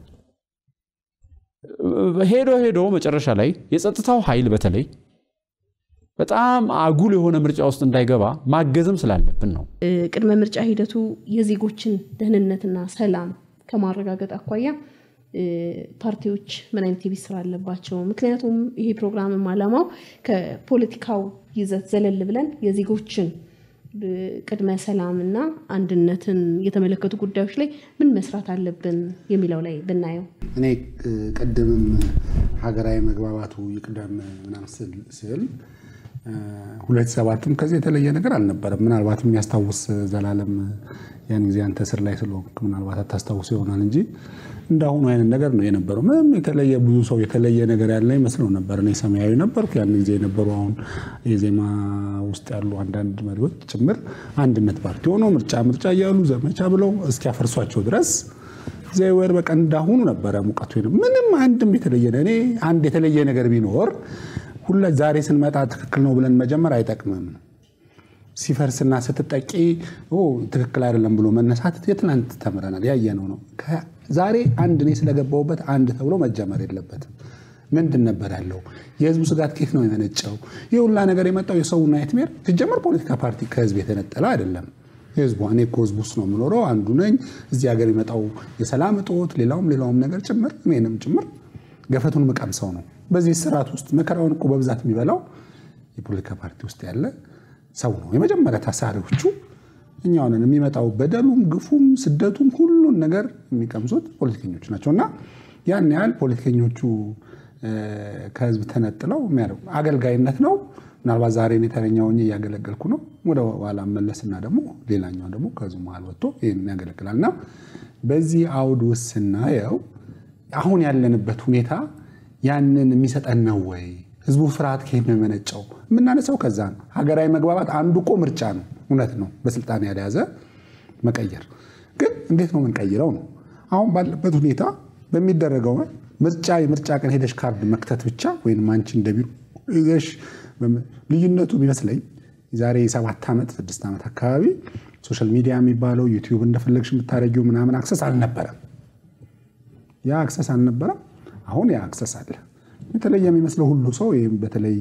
ሄዶ ሄዶ መጨረሻ ላይ የጸጥታው ኃይል በተለይ በጣም አጉል የሆነ ምርጫ ውስጥ እንዳይገባ ማገዝም ስላለብን ነው።
ቅድመ ምርጫ ሂደቱ የዜጎችን ደህንነትና ሰላም ከማረጋገጥ አኳያ ፓርቲዎች ምን አይነት የቤት ስራ አለባቸው? ምክንያቱም ይሄ ፕሮግራምም ዓላማው ከፖለቲካው ይዘት ዘለል ብለን የዜጎችን ቅድመ ሰላምና አንድነትን የተመለከቱ ጉዳዮች ላይ ምን መስራት አለብን የሚለው ላይ ብናየው
እኔ ቅድምም ሀገራዊ መግባባቱ ይቅደም ምናምን ስል ሁለት ሰባትም ከዚህ የተለየ ነገር አልነበረም። ምናልባት የሚያስታውስ ዘላለም ያን ጊዜ አንተ ስር ላይ ስለሆንክ ምናልባት አታስታውስ ይሆናል እንጂ እንዳሁኑ አይነት ነገር ነው የነበረው። ምንም የተለየ ብዙ ሰው የተለየ ነገር ያለ ይመስለው ነበር። እኔ ሰማያዊ ነበርኩ ያን ጊዜ የነበሩ አሁን የዜማ ውስጥ ያሉ አንዳንድ መሪዎች ጭምር አንድነት ፓርቲ ሆነው ምርጫ ምርጫ እያሉ ዘመቻ ብለው እስኪያፈርሷቸው ድረስ ዘይወር በቃ እንዳሁኑ ነበረ ሙቀቱ። ምንም አንድም የተለየ እኔ አንድ የተለየ ነገር ቢኖር ሁላ ዛሬ ስንመጣ ትክክል ነው ብለን መጀመር አይጠቅምም። ሲፈርስና ስትጠቂ ትክክል አይደለም ብሎ መነሳት የትናንት ተምረናል፣ ያየነው ነው። ዛሬ አንድ እኔ ስለገባሁበት አንድ ተብሎ መጀመር የለበትም። ምንድን ነበር ያለው? የህዝቡ ስጋት ከየት ነው የመነጨው? ይህ ሁላ ነገር የመጣው የሰው ናይትሜር ሲጀመር ፖለቲካ ፓርቲ ከህዝብ የተነጠለ አይደለም። ህዝቡ እኔ እኮ ህዝቡ ውስጥ ነው የምኖረው አንዱ ነኝ። እዚህ ሀገር የመጣው የሰላም እጦት፣ ሌላውም ሌላውም ነገር ጭምር እኔንም ጭምር ገፈቱን ምቀምሰው ነው። በዚህ ስርዓት ውስጥ መከራውን እኮ በብዛት የሚበላው የፖለቲካ ፓርቲ ውስጥ ያለ ሰው ነው። የመጀመሪያ ታሳሪዎቹ እኛው ነን። የሚመጣው በደሉም፣ ግፉም፣ ስደቱም ሁሉን ነገር የሚቀምሱት ፖለቲከኞች ናቸው እና ያን ያህል ፖለቲከኞቹ ከህዝብ ተነጥለው የሚያደርጉ አገልጋይነት ነው። ምናልባት ዛሬ እኔ ተረኛ ሆኜ እያገለገልኩ ነው። ወደ ኋላ መለስና ደግሞ ሌላኛው ደግሞ ከህዝቡ መሀል ወጥቶ ይህን ያገለግላል እና በዚህ አውድ ውስጥ ስናየው አሁን ያለንበት ሁኔታ ያንን የሚሰጠን ነው ወይ? ህዝቡ ፍርሃት ከየት ነው የመነጨው? የምናነሳው ከዛ ነው። ሀገራዊ መግባባት አንዱ እኮ ምርጫ ነው። እውነት ነው። በስልጣን ያልያዘ መቀየር ግን እንዴት ነው የምንቀይረው ነው። አሁን ባለበት ሁኔታ በሚደረገው ምርጫ የምርጫ ቀን ሄደሽ ካርድ መክተት ብቻ ወይም አንቺ እንደ ቢሮ ይዘሽ ልዩነቱ ቢመስለኝ የዛሬ ሰባት ዓመት ስድስት ዓመት አካባቢ ሶሻል ሚዲያ የሚባለው ዩቲዩብ እንደፈለግሽ የምታደርጊው ምናምን አክሰስ አልነበረም። ያ አክሰስ አልነበረም። አሁን ያ አክሰስ አለ። የተለየ የሚመስለው ሁሉ ሰው ይህም በተለይ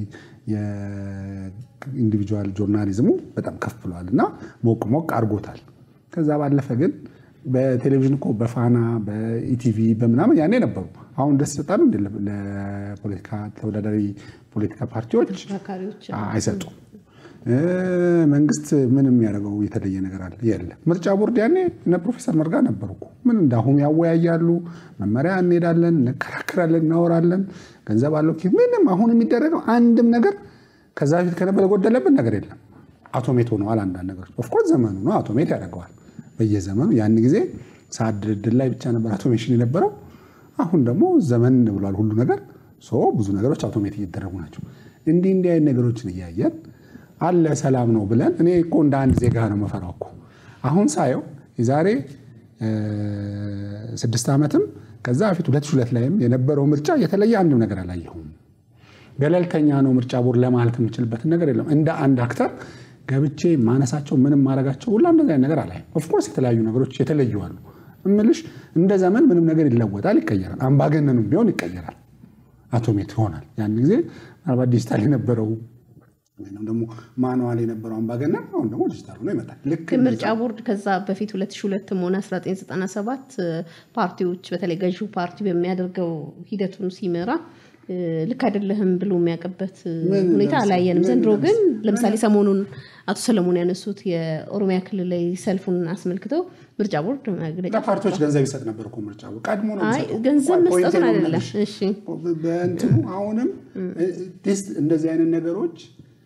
የኢንዲቪጁዋል ጆርናሊዝሙ በጣም ከፍ ብሏል እና ሞቅ ሞቅ አድርጎታል። ከዛ ባለፈ ግን በቴሌቪዥን እኮ በፋና በኢቲቪ በምናምን ያኔ ነበሩ። አሁን ደስ ይሰጣሉ እንደ ለፖለቲካ ተወዳዳሪ ፖለቲካ ፓርቲዎች አይሰጡም። መንግስት ምን የሚያደርገው የተለየ ነገር አለ? የለም። ምርጫ ቦርድ ያኔ እነ ፕሮፌሰር መርጋ ነበሩ እኮ ምን እንዳሁኑ ያወያያሉ። መመሪያ እንሄዳለን፣ እንከራከራለን፣ እናወራለን። ገንዘብ አለው ምንም አሁን የሚደረገው አንድም ነገር ከዛ በፊት ከነበረ የጎደለብን ነገር የለም። አውቶሜት ሆነዋል አንዳንድ ነገሮች። ኦፍኮርስ ዘመኑ ነው አውቶሜት ያደርገዋል በየዘመኑ ያን ጊዜ ሰዓት ድልድል ላይ ብቻ ነበር አውቶሜሽን የነበረው። አሁን ደግሞ ዘመን ብሏል ሁሉ ነገር። ብዙ ነገሮች አውቶሜት እየተደረጉ ናቸው። እንዲህ እንዲህ አይነት ነገሮችን እያየን አለ ሰላም ነው ብለን እኔ እኮ እንደ አንድ ዜጋ ነው መፈራው እኮ አሁን ሳየው የዛሬ ስድስት ዓመትም ከዛ በፊት ሁለት ሺህ ሁለት ላይም የነበረው ምርጫ የተለየ አንድም ነገር አላየሁም። ገለልተኛ ነው ምርጫ ቦርድ ለማለት የምችልበትን ነገር የለም። እንደ አንድ አክተር ገብቼ ማነሳቸው ምንም ማድረጋቸው ሁላ እንደዚ አይነት ነገር አላየም። ኦፍኮርስ የተለያዩ ነገሮች የተለዩ አሉ እምልሽ እንደ ዘመን ምንም ነገር ይለወጣል፣ ይቀየራል። አምባገነኑም ቢሆን ይቀየራል፣ አውቶሜት ይሆናል። ያን ጊዜ ምናልባት ዲጂታል የነበረው ወይም ደግሞ ማንዋል የነበረው አምባገነን አሁን ደግሞ ዲጂታል ሆኖ ይመጣል። ልክ
ምርጫ ቦርድ ከዛ በፊት 2002 ሆነ 1997 ፓርቲዎች በተለይ ገዢው ፓርቲ በሚያደርገው ሂደቱን ሲመራ ልክ አይደለህም ብሎ የሚያውቅበት ሁኔታ አላየንም። ዘንድሮ ግን ለምሳሌ ሰሞኑን አቶ ሰለሞን ያነሱት የኦሮሚያ ክልል ላይ ሰልፉን አስመልክተው ምርጫ ቦርድ መግለጫ
ለፓርቲዎች ገንዘብ ይሰጥ ነበር እኮ ምርጫ ቦርድ ቀድሞ ነው
አይ
የሚሰጠው።
ገንዘብ
ቆይ
መስጠቱን
ፖይንቴን
አይደለም።
ልመልሽ።
እሺ
በእንትኑ አሁንም ዲስ እንደዚህ አይነት ነገሮች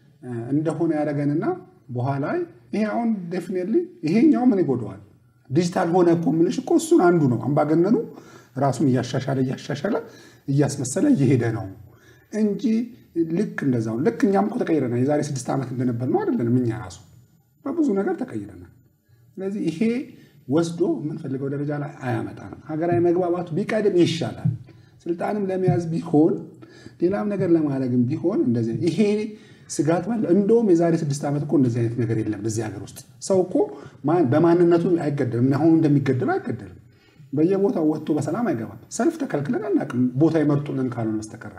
እንደሆነ ያደረገንና በኋላ ይሄ አሁን ዴፊኔትሊ ይሄኛው ምን ይጎደዋል? ዲጂታል ሆነ እኮ የምልሽ እኮ እሱን አንዱ ነው። አምባገነኑ ራሱን እያሻሻለ እያሻሻለ እያስመሰለ እየሄደ ነው እንጂ ልክ እንደዛው ልክ እኛም እኮ ተቀይረናል። የዛሬ ስድስት ዓመት እንደነበር ነው አይደለንም? እኛ ራሱ በብዙ ነገር ተቀይረናል። ስለዚህ ይሄ ወስዶ የምንፈልገው ደረጃ ላይ አያመጣንም። ሀገራዊ መግባባቱ ቢቀድም ይሻላል። ስልጣንም ለመያዝ ቢሆን ሌላም ነገር ለማድረግም ቢሆን እንደዚህ ይሄ ስጋት ባለ እንደውም የዛሬ ስድስት ዓመት እኮ እንደዚህ አይነት ነገር የለም በዚህ ሀገር ውስጥ ሰው እኮ ማን- በማንነቱ አይገደልም። አሁን እንደሚገደለው አይገደልም። በየቦታው ወጥቶ በሰላም አይገባም። ሰልፍ ተከልክለን አናውቅም፣ ቦታ ይመርጡልን ካልሆነ በስተቀረ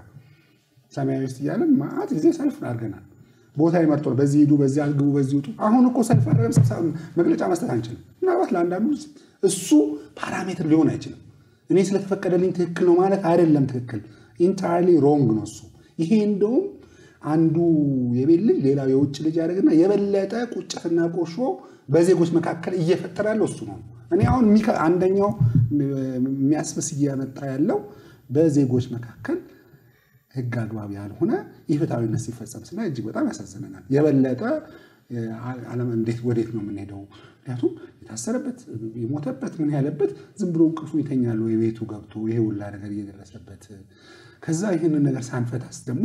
ሰማያዊ ውስጥ እያለን ማአት ጊዜ ሰልፍ አድርገናል። ቦታ ይመርጡ፣ በዚህ ሂዱ፣ በዚህ አግቡ፣ በዚህ ውጡ። አሁን እኮ ሰልፍ አድርገን ስብሰባ መግለጫ መስጠት አንችልም። ምናልባት ለአንዳንዱ እሱ ፓራሜትር ሊሆን አይችልም። እኔ ስለተፈቀደልኝ ትክክል ነው ማለት አይደለም። ትክክል ኢንታይርሊ ሮንግ ነው እሱ። ይሄ እንደውም አንዱ የቤት ልጅ ሌላው የውጭ ልጅ ያደርግና የበለጠ ቁጭትና ቆሾ በዜጎች መካከል እየፈጠረ ያለው እሱ ነው። እኔ አሁን የሚከ- አንደኛው የሚያስብስ እያመጣ ያለው በዜጎች መካከል ሕግ አግባብ ያልሆነ ኢፍትሐዊነት ሲፈጸም ስናይ እጅግ በጣም ያሳዝነናል። የበለጠ ዓለም እንዴት ወዴት ነው የምንሄደው? ምክንያቱም የታሰረበት የሞተበት ምን ያለበት ዝም ብሎ እንቅልፉ ይተኛል ወይ ቤቱ ገብቶ ይሄ ሁላ ነገር እየደረሰበት ከዛ ይህንን ነገር ሳንፈታስ ደግሞ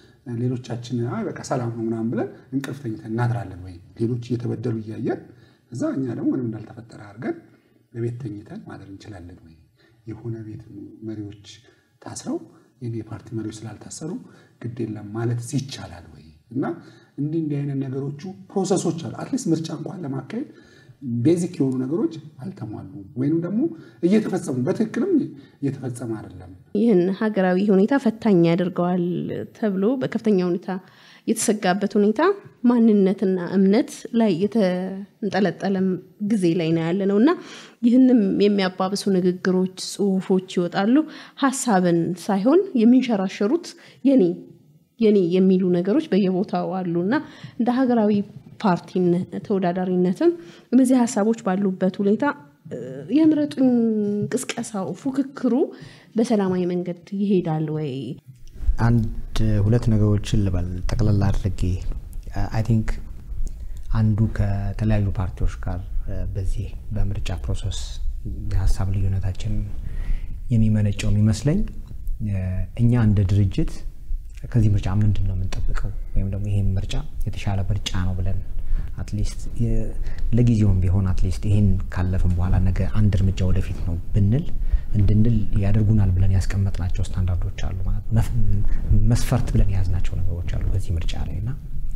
ሌሎቻችን አይ በቃ ሰላም ነው ምናምን ብለን እንቅልፍ ተኝተን እናድራለን ወይ ሌሎች እየተበደሉ እያየን እዛ እኛ ደግሞ ምንም እንዳልተፈጠረ አድርገን በቤት ተኝተን ማደር እንችላለን ወይ? የሆነ ቤት መሪዎች ታስረው የኔ የፓርቲ መሪዎች ስላልታሰሩ ግድ የለም ማለት ይቻላል ወይ? እና እንዲህ እንዲህ አይነት ነገሮቹ ፕሮሰሶች አሉ። አትሊስት ምርጫ እንኳን ለማካሄድ ቤዚክ የሆኑ ነገሮች አልተሟሉም፣ ወይንም ደግሞ እየተፈጸሙ በትክክልም እየተፈጸመ አይደለም።
ይህን ሀገራዊ ሁኔታ ፈታኝ ያደርገዋል ተብሎ በከፍተኛ ሁኔታ የተሰጋበት ሁኔታ ማንነትና እምነት ላይ የተንጠለጠለ ጊዜ ላይ ነው ያለ ነው እና ይህንም የሚያባብሱ ንግግሮች፣ ጽሁፎች ይወጣሉ። ሀሳብን ሳይሆን የሚንሸራሸሩት የኔ የኔ የሚሉ ነገሮች በየቦታው አሉ እና እንደ ሀገራዊ ፓርቲ ተወዳዳሪነትም እነዚህ ሀሳቦች ባሉበት ሁኔታ የምረጡኝ ቅስቀሳው፣ ፉክክሩ በሰላማዊ መንገድ ይሄዳል ወይ?
አንድ ሁለት ነገሮችን ልበል ጠቅላላ አድርጌ አይ ቲንክ አንዱ ከተለያዩ ፓርቲዎች ጋር በዚህ በምርጫ ፕሮሰስ የሀሳብ ልዩነታችን የሚመነጨው የሚመስለኝ እኛ እንደ ድርጅት ከዚህ ምርጫ ምንድን ነው የምንጠብቀው ወይም ደግሞ ይሄን ምርጫ የተሻለ ምርጫ ነው ብለን አትሊስት ለጊዜውም ቢሆን አትሊስት ይሄን ካለፍን በኋላ ነገ አንድ እርምጃ ወደፊት ነው ብንል እንድንል ያደርጉናል ብለን ያስቀመጥናቸው ስታንዳርዶች አሉ ማለት መስፈርት ብለን የያዝናቸው ነገሮች አሉ በዚህ ምርጫ ላይ እና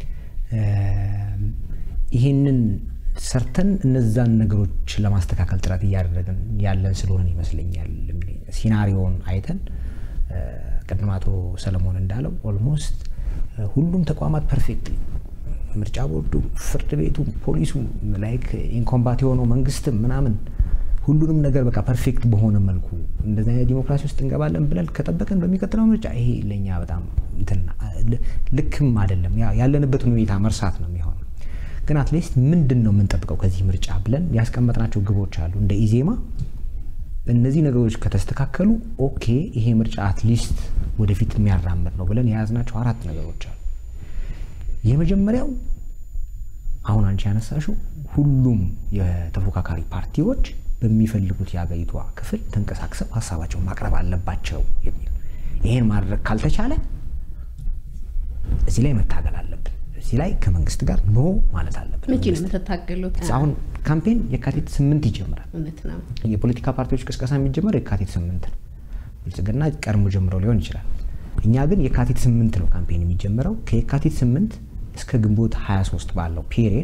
ይህንን ሰርተን እነዛን ነገሮች ለማስተካከል ጥረት እያደረግን ያለን ስለሆነን ይመስለኛል ሲናሪዮን አይተን ቅድም አቶ ሰለሞን እንዳለው ኦልሞስት ሁሉም ተቋማት ፐርፌክት ምርጫ ቦርዱ፣ ፍርድ ቤቱ፣ ፖሊሱ ላይክ ኢንኮምባት የሆነው መንግስትም ምናምን ሁሉንም ነገር በቃ ፐርፌክት በሆነ መልኩ እንደዚህ አይነት ዲሞክራሲ ውስጥ እንገባለን ብለን ከጠበቅን በሚቀጥለው ምርጫ ይሄ ለእኛ በጣም ልክም አይደለም። ያለንበትን ሁኔታ መርሳት ነው የሚሆነው። ግን አትሊስት ምንድን ነው የምንጠብቀው ከዚህ ምርጫ ብለን ያስቀመጥናቸው ግቦች አሉ እንደ ኢዜማ እነዚህ ነገሮች ከተስተካከሉ ኦኬ ይሄ ምርጫ አትሊስት ወደፊት የሚያራምድ ነው ብለን የያዝናቸው አራት ነገሮች አሉ። የመጀመሪያው አሁን አንቺ ያነሳሽው ሁሉም የተፎካካሪ ፓርቲዎች በሚፈልጉት የአገሪቷ ክፍል ተንቀሳቅሰው ሀሳባቸውን ማቅረብ አለባቸው የሚል ይሄን ማድረግ ካልተቻለ እዚህ ላይ መታገል አለብን። እዚህ ላይ ከመንግስት ጋር ኖ ማለት አለብን።
መቼ ነው የምትታገሉት?
አሁን ካምፔን የካቲት ስምንት ይጀምራል።
እውነት ነው።
የፖለቲካ ፓርቲዎች ቅስቀሳ የሚጀመረው የካቲት ስምንት ነው። ብልጽግና ቀድሞ ጀምሮ ሊሆን ይችላል። እኛ ግን የካቲት ስምንት ነው ካምፔን የሚጀምረው። ከየካቲት ስምንት እስከ ግንቦት 23 ባለው ፔሪየድ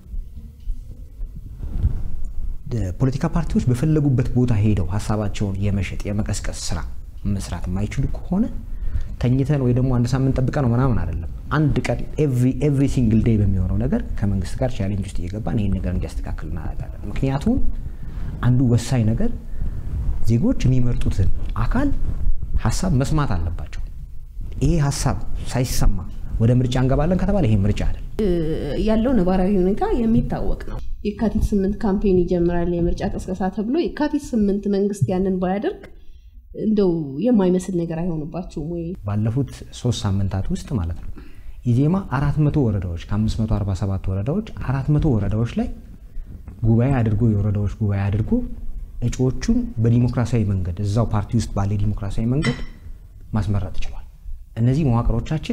ፖለቲካ ፓርቲዎች በፈለጉበት ቦታ ሄደው ሀሳባቸውን የመሸጥ የመቀስቀስ ስራ መስራት የማይችሉ ከሆነ ተኝተን ወይ ደግሞ አንድ ሳምንት ጠብቀ ነው ምናምን አይደለም። አንድ ቀን ኤቭሪ ሲንግል ዴይ በሚሆነው ነገር ከመንግስት ጋር ቻሌንጅ ውስጥ እየገባን ይህን ነገር እንዲያስተካክል እናደርጋለን። ምክንያቱም አንዱ ወሳኝ ነገር ዜጎች የሚመርጡትን አካል ሀሳብ መስማት አለባቸው። ይሄ ሀሳብ ሳይሰማ ወደ ምርጫ እንገባለን ከተባለ ይሄ ምርጫ አይደል።
ያለው ነባራዊ ሁኔታ የሚታወቅ ነው። የካቲት ስምንት ካምፔን ይጀምራል የምርጫ ቅስቀሳ ተብሎ የካቲት ስምንት መንግስት ያንን ባያደርግ እንደው የማይመስል ነገር አይሆንባችሁም ወይ?
ባለፉት ሶስት ሳምንታት ውስጥ ማለት ነው ኢዜማ አራት መቶ ወረዳዎች ከ547 ወረዳዎች አራት መቶ ወረዳዎች ላይ ጉባኤ አድርጎ የወረዳዎች ጉባኤ አድርጎ እጩዎቹን በዲሞክራሲያዊ መንገድ እዛው ፓርቲ ውስጥ ባለ ዲሞክራሲያዊ መንገድ ማስመረጥ ችሏል። እነዚህ መዋቅሮቻችን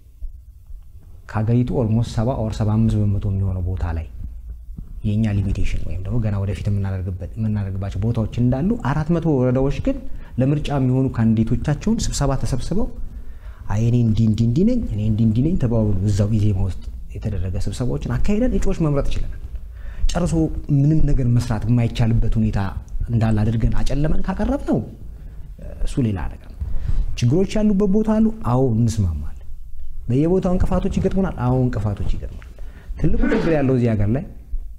ከሀገሪቱ ኦልሞስት ሰባ ኦር ሰባ አምስት በመቶ የሚሆነው ቦታ ላይ የእኛ ሊሚቴሽን ወይም ደግሞ ገና ወደፊት የምናደርግባቸው ቦታዎች እንዳሉ አራት መቶ ወረዳዎች ግን ለምርጫ የሚሆኑ ካንዲዴቶቻቸውን ስብሰባ ተሰብስበው አይ እኔ እንዲህ እንዲህ እንዲህ ነኝ እኔ እንዲህ እንዲህ ነኝ ተባብሎ እዛው ኢዜማ ውስጥ የተደረገ ስብሰባዎችን አካሄደን እጩዎች መምረጥ ችለናል። ጨርሶ ምንም ነገር መስራት የማይቻልበት ሁኔታ እንዳለ አድርገን አጨለመን ካቀረብ ነው እሱ ሌላ ነገር ነው። ችግሮች ያሉበት ቦታ አሉ። አዎ እንስማማለን። በየቦታው እንቅፋቶች ይገጥሙናል። አዎ እንቅፋቶች ይገጥሙናል። ትልቁ ችግር ያለው እዚህ ሀገር ላይ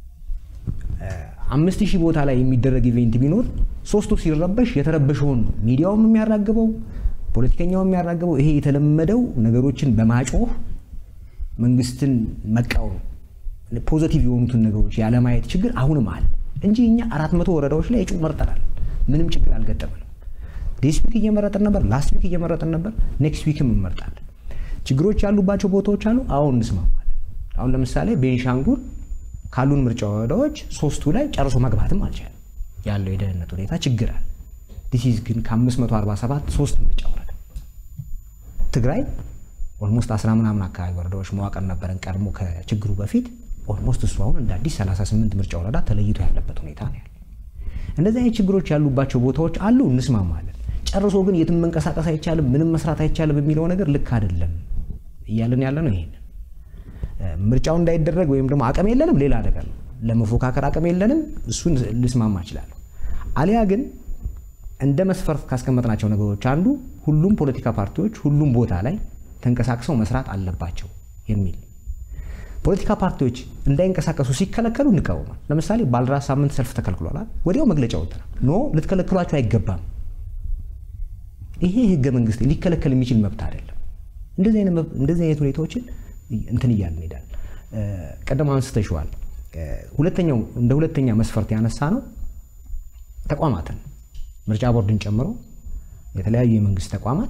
አምስት ሺህ ቦታ ላይ የሚደረግ ኢቬንት ቢኖር ሶስቱ ሲረበሽ የተረበሸውን ነው ሚዲያውም የሚያራግበው ፖለቲከኛውም የሚያራግበው ይሄ የተለመደው ነገሮችን በማጮህ መንግስትን መቃወም ፖዘቲቭ የሆኑትን ነገሮች ያለማየት ችግር አሁንም አለ እንጂ እኛ አራት መቶ ወረዳዎች ላይ እጩ መርጠናል። ምንም ችግር አልገጠመንም። ዲስ ዊክ እየመረጥን ነበር፣ ላስት ዊክ እየመረጥን ነበር፣ ኔክስት ዊክም እንመርጣለን። ችግሮች ያሉባቸው ቦታዎች አሉ። አሁን እንስማማለን። አሁን ለምሳሌ ቤንሻንጉል ካሉን ምርጫ ወረዳዎች ሶስቱ ላይ ጨርሶ መግባትም አልቻለም። ያለው የደህንነት ሁኔታ ችግር አለ። ዲሲዝ ግን ከ547 ሶስት ምርጫ ወረዳ ትግራይ ኦልሞስት 10 ምናምን አካባቢ ወረዳዎች መዋቅር ነበረን ቀድሞ ከችግሩ በፊት ኦልሞስት እሱ አሁን እንደ አዲስ 38 ምርጫ ወረዳ ተለይቶ ያለበት ሁኔታ ነው ያለ። እንደዚህ አይነት ችግሮች ያሉባቸው ቦታዎች አሉ፣ እንስማማለን። ጨርሶ ግን የትም መንቀሳቀስ አይቻልም፣ ምንም መስራት አይቻልም የሚለው ነገር ልክ አይደለም እያለን ያለ ነው ይሄንን ምርጫው እንዳይደረግ ወይም ደግሞ አቅም የለንም፣ ሌላ ነገር ነው። ለመፎካከር አቅም የለንም፣ እሱን ልስማማ እችላለሁ። አሊያ ግን እንደ መስፈርት ካስቀመጥናቸው ነገሮች አንዱ ሁሉም ፖለቲካ ፓርቲዎች ሁሉም ቦታ ላይ ተንቀሳቅሰው መስራት አለባቸው የሚል ፖለቲካ ፓርቲዎች እንዳይንቀሳቀሱ ሲከለከሉ እንቃወማል። ለምሳሌ ባልደራስ ሳምንት ሰልፍ ተከልክሏል። ወዲያው መግለጫ ወጥተናል። ኖ ልትከለክሏቸው አይገባም። ይሄ ህገ መንግስት ሊከለከል የሚችል መብት አይደለም። እንደዚህ አይነት ሁኔታዎችን እንትን እያልን እንሄዳለን። ቀደም አንስተሽዋል። ሁለተኛው እንደ ሁለተኛ መስፈርት ያነሳ ነው ተቋማትን ምርጫ ቦርድን ጨምሮ የተለያዩ የመንግስት ተቋማት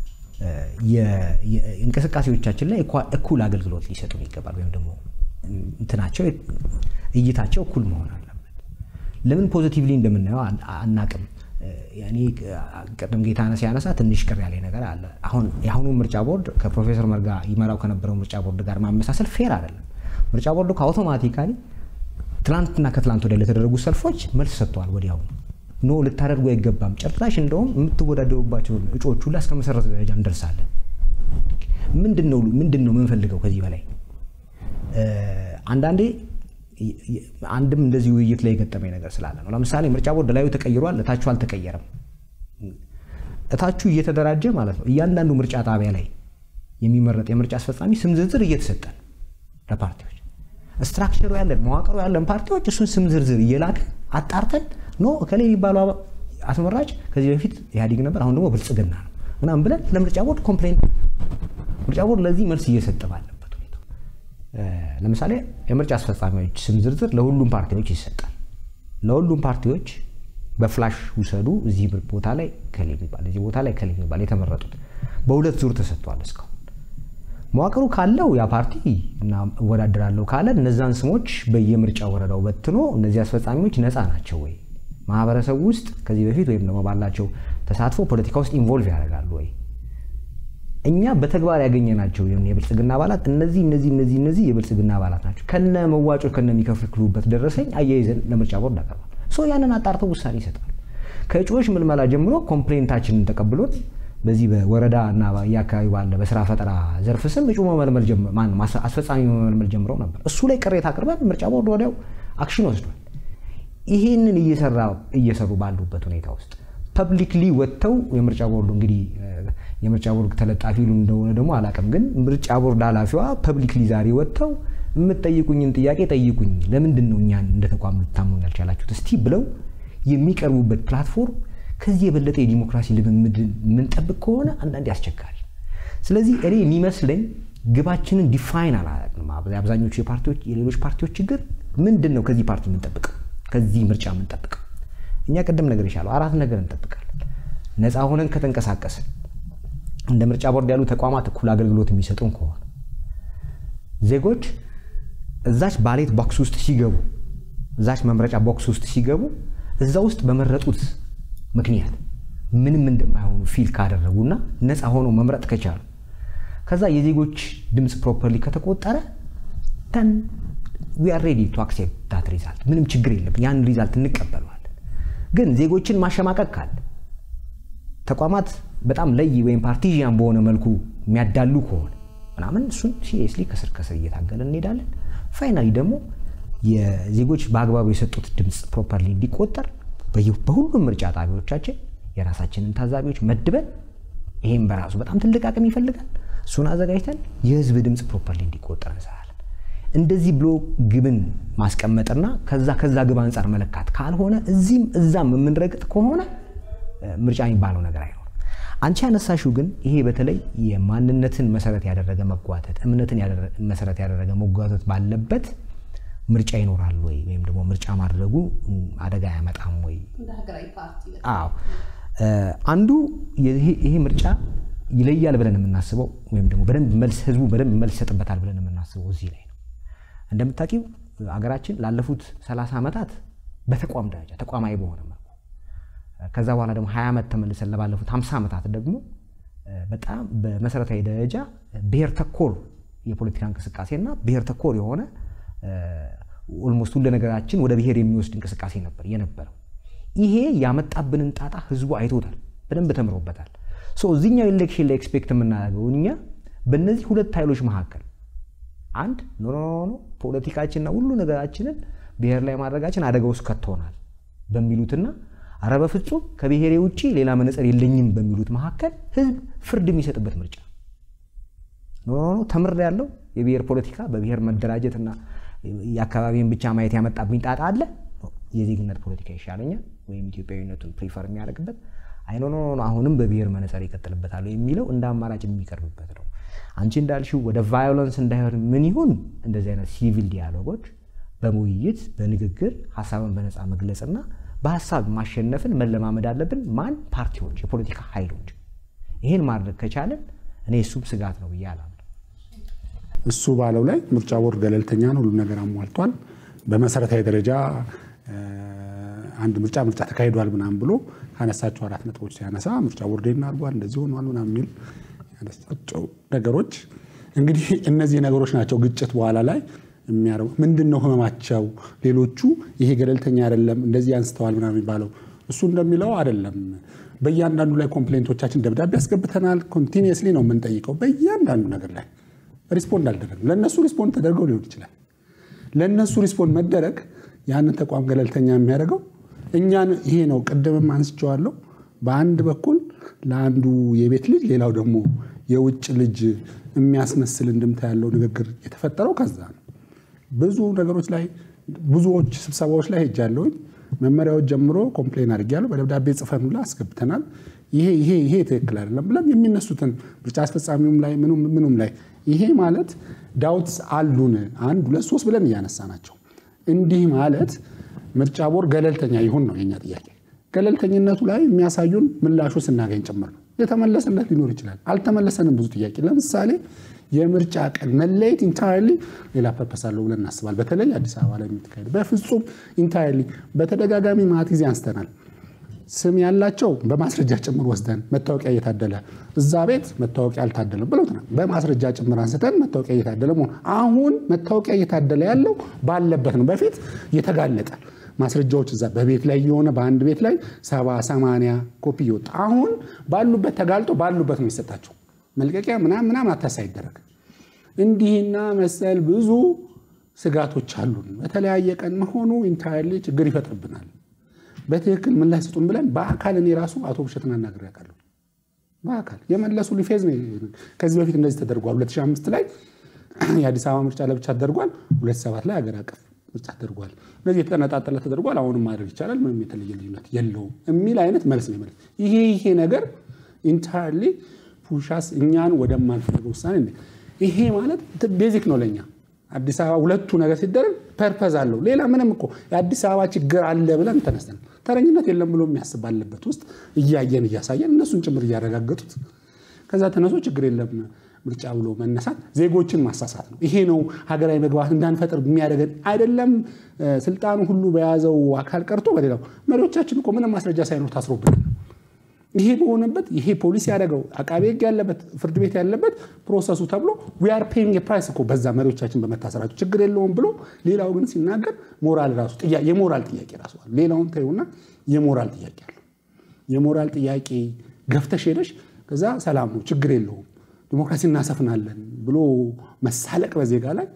እንቅስቃሴዎቻችን ላይ እኩል አገልግሎት ሊሰጡን ይገባል። ወይም ደግሞ እንትናቸው እይታቸው እኩል መሆን አለበት። ለምን ፖዚቲቭሊ እንደምናየው አናቅም። እኔ ቅድም ጌታነህ ሲያነሳ ትንሽ ቅር ያለ ነገር አለ። አሁን የአሁኑ ምርጫ ቦርድ ከፕሮፌሰር መርጋ ይመራው ከነበረው ምርጫ ቦርድ ጋር ማመሳሰል ፌር አይደለም። ምርጫ ቦርዱ ከአውቶማቲካሊ ትላንትና ከትላንት ወዲያ ለተደረጉ ሰልፎች መልስ ሰጥተዋል። ወዲያው ኖ ልታደርጉ አይገባም፣ ጭራሽ እንደውም የምትወዳደሩባቸውን እጩዎች ሁላ እስከ መሰረተ ደረጃ እንደርሳለን። ምንድን ነው ምንድን ነው የምንፈልገው ከዚህ በላይ? አንዳንዴ አንድም እንደዚህ ውይይት ላይ የገጠመኝ ነገር ስላለ ነው። ለምሳሌ ምርጫ ቦርድ ላዩ ተቀይሯል፣ እታችሁ አልተቀየረም። እታችሁ እየተደራጀ ማለት ነው። እያንዳንዱ ምርጫ ጣቢያ ላይ የሚመረጥ የምርጫ አስፈጻሚ ስም ዝርዝር እየተሰጠን ለፓርቲዎች ስትራክቸሩ ያለን መዋቅሩ ያለን ፓርቲዎች እሱን ስም ዝርዝር እየላከ አጣርተን ኖ እከሌ የሚባለው አስመራጭ ከዚህ በፊት ኢህአዴግ ነበር፣ አሁን ደግሞ ብልጽግና ነው ምናምን ብለን ለምርጫ ቦርድ ኮምፕሌንት ምርጫ ቦርድ ለዚህ መልስ እየሰጠ ባለበት ሁኔታ ለምሳሌ የምርጫ አስፈጻሚዎች ስም ዝርዝር ለሁሉም ፓርቲዎች ይሰጣል። ለሁሉም ፓርቲዎች በፍላሽ ውሰዱ፣ እዚህ ቦታ ላይ ከሌ የሚባል እዚህ ቦታ ላይ ከሌ የሚባል የተመረጡት በሁለት ዙር ተሰጥቷል እስካሁን መዋቅሩ ካለው ያ ፓርቲ እና እወዳደራለሁ ካለ እነዛን ስሞች በየምርጫ ወረዳው በትኖ እነዚህ አስፈጻሚዎች ነፃ ናቸው ወይ ማህበረሰቡ ውስጥ ከዚህ በፊት ወይም ደግሞ ባላቸው ተሳትፎ ፖለቲካ ውስጥ ኢንቮልቭ ያደርጋሉ ወይ? እኛ በተግባር ያገኘናቸው የብልጽግና አባላት እነዚህ እነዚህ እነዚህ እነዚህ የብልጽግና አባላት ናቸው ከነ መዋጮ ከነ የሚከፍሉበት ደረሰኝ አያይዘን ለምርጫ ቦርድ አቀርባል። ሶ ያንን አጣርተው ውሳኔ ይሰጣሉ። ከእጩዎች ምልመላ ጀምሮ ኮምፕሌንታችንን ተቀብሎት በዚህ በወረዳ እና የአካባቢ ባለ በስራ ፈጠራ ዘርፍ ስም እጩ መመልመል ማነው አስፈጻሚ መመልመል ጀምረው ነበር። እሱ ላይ ቅሬታ አቅርበን ምርጫ ቦርድ ወዲያው አክሽን ወስዷል። ይሄንን እየሰራ እየሰሩ ባሉበት ሁኔታ ውስጥ ፐብሊክሊ ወጥተው የምርጫ ቦርዱ እንግዲህ የምርጫ ቦርድ ተለጣፊ ሉ እንደሆነ ደግሞ አላውቅም፣ ግን ምርጫ ቦርድ ኃላፊዋ ፐብሊክሊ ዛሬ ወጥተው የምትጠይቁኝን ጥያቄ ጠይቁኝ፣ ለምንድን ነው እኛን እንደ ተቋም ልታምኑ ያልቻላችሁት እስቲ ብለው የሚቀርቡበት ፕላትፎርም ከዚህ የበለጠ የዲሞክራሲ ልምምድ የምንጠብቅ ከሆነ አንዳንዴ አስቸጋሪ። ስለዚህ እኔ የሚመስለኝ ግባችንን ዲፋይን አላደረግንም። አብዛኞቹ የፓርቲዎች የሌሎች ፓርቲዎች ችግር ምንድን ነው? ከዚህ ፓርቲ የምንጠብቀው ከዚህ ምርጫ የምንጠብቀው እኛ ቅድም ነገር ይሻለው አራት ነገር እንጠብቃለን። ነፃ ሆነን ከተንቀሳቀስን እንደ ምርጫ ቦርድ ያሉ ተቋማት እኩል አገልግሎት የሚሰጡን ከሆነ ዜጎች እዛች ባሌት ቦክስ ውስጥ ሲገቡ እዛች መምረጫ ቦክስ ውስጥ ሲገቡ እዛ ውስጥ በመረጡት ምክንያት ምንም እንደማይሆኑ ፊል ካደረጉና ነፃ ሆኖ መምረጥ ከቻሉ ከዛ የዜጎች ድምፅ ፕሮፐርሊ ከተቆጠረ ተን ዊ አር ሬዲ ቱ አክሴፕት ዳት ሪዛልት ምንም ችግር የለም። ያን ሪዛልት እንቀበለዋለን። ግን ዜጎችን ማሸማቀቅ ካለ ተቋማት በጣም ለይ ወይም ፓርቲዥያን በሆነ መልኩ የሚያዳሉ ከሆነ ምናምን እሱን ሲሪየስሊ ከስር ከስር እየታገለን እንሄዳለን። ፋይናሊ ደግሞ የዜጎች በአግባቡ የሰጡት ድምፅ ፕሮፐርሊ እንዲቆጠር በሁሉም ምርጫ ጣቢያዎቻችን የራሳችንን ታዛቢዎች መድበን ይሄም በራሱ በጣም ትልቅ አቅም ይፈልጋል። እሱን አዘጋጅተን የህዝብ ድምፅ ፕሮፐርሊ እንዲቆጠር እንሰራለን። እንደዚህ ብሎ ግብን ማስቀመጥና ከዛ ከዛ ግብ አንጻር መለካት ካልሆነ እዚህም እዛም የምንረግጥ ከሆነ ምርጫ የሚባለው ነገር አይኖርም። አንቺ ያነሳሽው ግን ይሄ በተለይ የማንነትን መሰረት ያደረገ መጓተት፣ እምነትን መሰረት ያደረገ መጓተት ባለበት ምርጫ ይኖራል ወይ ወይም ደግሞ ምርጫ ማድረጉ አደጋ አያመጣም ወይ? አዎ አንዱ ይሄ ምርጫ ይለያል ብለን የምናስበው ወይም ደግሞ በደንብ መልስ ህዝቡ በደንብ መልስ ይሰጥበታል ብለን የምናስበው እዚህ ላይ ነው። እንደምታውቂው ሀገራችን ላለፉት 30 ዓመታት በተቋም ደረጃ ተቋማዊ በሆነ መልኩ ከዛ በኋላ ደግሞ 20 ዓመት ተመልሰን ለባለፉት 50 ዓመታት ደግሞ በጣም በመሰረታዊ ደረጃ ብሔር ተኮር የፖለቲካ እንቅስቃሴና ብሔር ተኮር የሆነ ኦልሞስት ሁሉ ነገራችን ወደ ብሔር የሚወስድ እንቅስቃሴ ነበር የነበረው። ይሄ ያመጣብንን ጣጣ ህዝቡ አይቶታል፣ በደንብ ተምሮበታል። እዚኛው ኤሌክሽን ላይ ኤክስፔክት የምናደርገው እኛ በእነዚህ ሁለት ኃይሎች መካከል አንድ ኖ ኖ ኖ ፖለቲካችንና ሁሉ ነገራችንን ብሔር ላይ ማድረጋችን አደጋ ውስጥ ከቶናል በሚሉትና አረ በፍጹም ከብሔሬ ውጭ ሌላ መነጽር የለኝም በሚሉት መካከል ህዝብ ፍርድ የሚሰጥበት ምርጫ ተምር ያለው የብሔር ፖለቲካ በብሔር መደራጀትና የአካባቢን ብቻ ማየት ያመጣብኝ ጣጣ አለ። የዜግነት ፖለቲካ ይሻለኛል ወይም ኢትዮጵያዊነቱን ፕሪፈር የሚያደርግበት አይ ኖ ኖ አሁንም በብሔር መነጽር ይቀጥልበታል የሚለው እንደ አማራጭ የሚቀርብበት ነው። አንቺ እንዳልሽው ወደ ቫዮለንስ እንዳይሆን ምን ይሁን እንደዚህ አይነት ሲቪል ዲያሎጎች በውይይት በንግግር ሀሳብን በነፃ መግለጽና በሀሳብ ማሸነፍን መለማመድ አለብን። ማን ፓርቲዎች፣ የፖለቲካ ኃይሎች ይህን ማድረግ ከቻለን እኔ እሱም ስጋት ነው ብዬ አላምነው።
እሱ ባለው ላይ ምርጫ ቦርድ ገለልተኛ ነው፣ ሁሉ ነገር አሟልቷል። በመሰረታዊ ደረጃ አንድ ምርጫ ምርጫ ተካሂዷል ምናምን ብሎ ካነሳቸው አራት ነጥቦች ሲያነሳ ምርጫ ቦርድ አድርጓል እንደዚህ ሆኗል ምናምን የሚል ያነሳቸው ነገሮች እንግዲህ እነዚህ ነገሮች ናቸው ግጭት በኋላ ላይ የሚያደርጉ ምንድን ነው ህመማቸው? ሌሎቹ ይሄ ገለልተኛ አይደለም እንደዚህ አንስተዋል ምናምን የሚባለው እሱ እንደሚለው አይደለም። በእያንዳንዱ ላይ ኮምፕሌንቶቻችን ደብዳቤ ያስገብተናል። ኮንቲኒየስሊ ነው የምንጠይቀው በእያንዳንዱ ነገር ላይ ሪስፖንድ አልደረግም። ለእነሱ ሪስፖንድ ተደርገው ሊሆን ይችላል። ለእነሱ ሪስፖንድ መደረግ ያንን ተቋም ገለልተኛ የሚያደርገው እኛን ይሄ ነው። ቅድምም አንስቼዋለሁ። በአንድ በኩል ለአንዱ የቤት ልጅ ሌላው ደግሞ የውጭ ልጅ የሚያስመስል እንድምታ ያለው ንግግር የተፈጠረው ከዛ ነው። ብዙ ነገሮች ላይ ብዙዎች ስብሰባዎች ላይ ሄጃለሁኝ። መመሪያዎች ጀምሮ ኮምፕሌን አድርጌያለሁ። በደብዳቤ ጽፈን ሁላ አስገብተናል። ይሄ ይሄ ይሄ ትክክል አይደለም ብለን የሚነሱትን ምርጫ አስፈጻሚውም ላይ ምኑም ላይ ይሄ ማለት ዳውትስ አሉን አንድ ሁለት ሶስት ብለን እያነሳ ናቸው። እንዲህ ማለት ምርጫ ቦርድ ገለልተኛ ይሁን ነው የኛ ጥያቄ። ገለልተኝነቱ ላይ የሚያሳዩን ምላሹ ስናገኝ ጭምር ነው። የተመለሰለት ሊኖር ይችላል። አልተመለሰንም ብዙ ጥያቄ ለምሳሌ የምርጫ ቀን መለየት ኢንታይርሊ ሌላ ፐርፐስ አለው ብለን እናስባል። በተለይ አዲስ አበባ ላይ የምትካሄድ በፍጹም ኢንታይርሊ በተደጋጋሚ ማት ጊዜ አንስተናል። ስም ያላቸው በማስረጃ ጭምር ወስደን መታወቂያ እየታደለ እዛ ቤት መታወቂያ አልታደለም ብለው በማስረጃ ጭምር አንስተን መታወቂያ እየታደለ መሆን አሁን መታወቂያ እየታደለ ያለው ባለበት ነው። በፊት እየተጋለጠ ማስረጃዎች እዛ በቤት ላይ የሆነ በአንድ ቤት ላይ ሰባ ሰማንያ ኮፒ እየወጣ አሁን ባሉበት ተጋልጦ ባሉበት ነው የሚሰጣቸው መልቀቂያ ምናምን ምናምን አታሳ አይደረግ። እንዲህና መሰል ብዙ ስጋቶች አሉን። በተለያየ ቀን መሆኑ ኢንታይርሊ ችግር ይፈጥርብናል። በትክክል ምላሽ ስጡን ብለን በአካል እኔ ራሱ አቶ ብሸትን አናግሬ ያውቃለሁ። በአካል የመለሱ ሊፌዝ ነው። ከዚህ በፊት እንደዚህ ተደርጓል። 2005 ላይ የአዲስ አበባ ምርጫ ለብቻ ተደርጓል። 2007 ላይ ሀገር አቀፍ ምርጫ ተደርጓል። እነዚህ የተነጣጠለ ተደርጓል። አሁንም ማድረግ ይቻላል፣ ምንም የተለየ ልዩነት የለውም የሚል አይነት መልስ ነው የመለስ ይሄ ይሄ ነገር ኢንታይርሊ ፑሻስ እኛን ወደማንፈልገው ውሳኔ ይሄ ማለት ቤዚክ ነው ለእኛ አዲስ አበባ ሁለቱ ነገር ሲደረግ ፐርፐዝ አለው። ሌላ ምንም እኮ የአዲስ አበባ ችግር አለ ብለን ተነስተን ተረኝነት የለም ብሎ የሚያስብ ባለበት ውስጥ እያየን እያሳየን እነሱን ጭምር እያረጋገጡት ከዛ ተነሶ ችግር የለም ምርጫ ብሎ መነሳት ዜጎችን ማሳሳት ነው። ይሄ ነው ሀገራዊ መግባባት እንዳንፈጥር የሚያደርገን አይደለም። ስልጣኑ ሁሉ በያዘው አካል ቀርቶ በሌላው መሪዎቻችን እኮ ምንም ማስረጃ ሳይኖር ታስሮብናል። ይሄ በሆነበት ይሄ ፖሊስ ያደረገው አቃቤ ሕግ ያለበት ፍርድ ቤት ያለበት ፕሮሰሱ ተብሎ ዊአር ፔይንግ ፕራይስ እኮ በዛ መሪዎቻችን በመታሰራቸው ችግር የለውም ብሎ ሌላው ግን ሲናገር ሞራል ራሱ የሞራል ጥያቄ ራሱ አለ። ሌላውን ተይውና የሞራል ጥያቄ አለው። የሞራል ጥያቄ ገፍተሽ ሄደሽ ከዛ ሰላም ነው ችግር የለውም ዲሞክራሲ እናሰፍናለን ብሎ መሳለቅ በዜጋ ላይ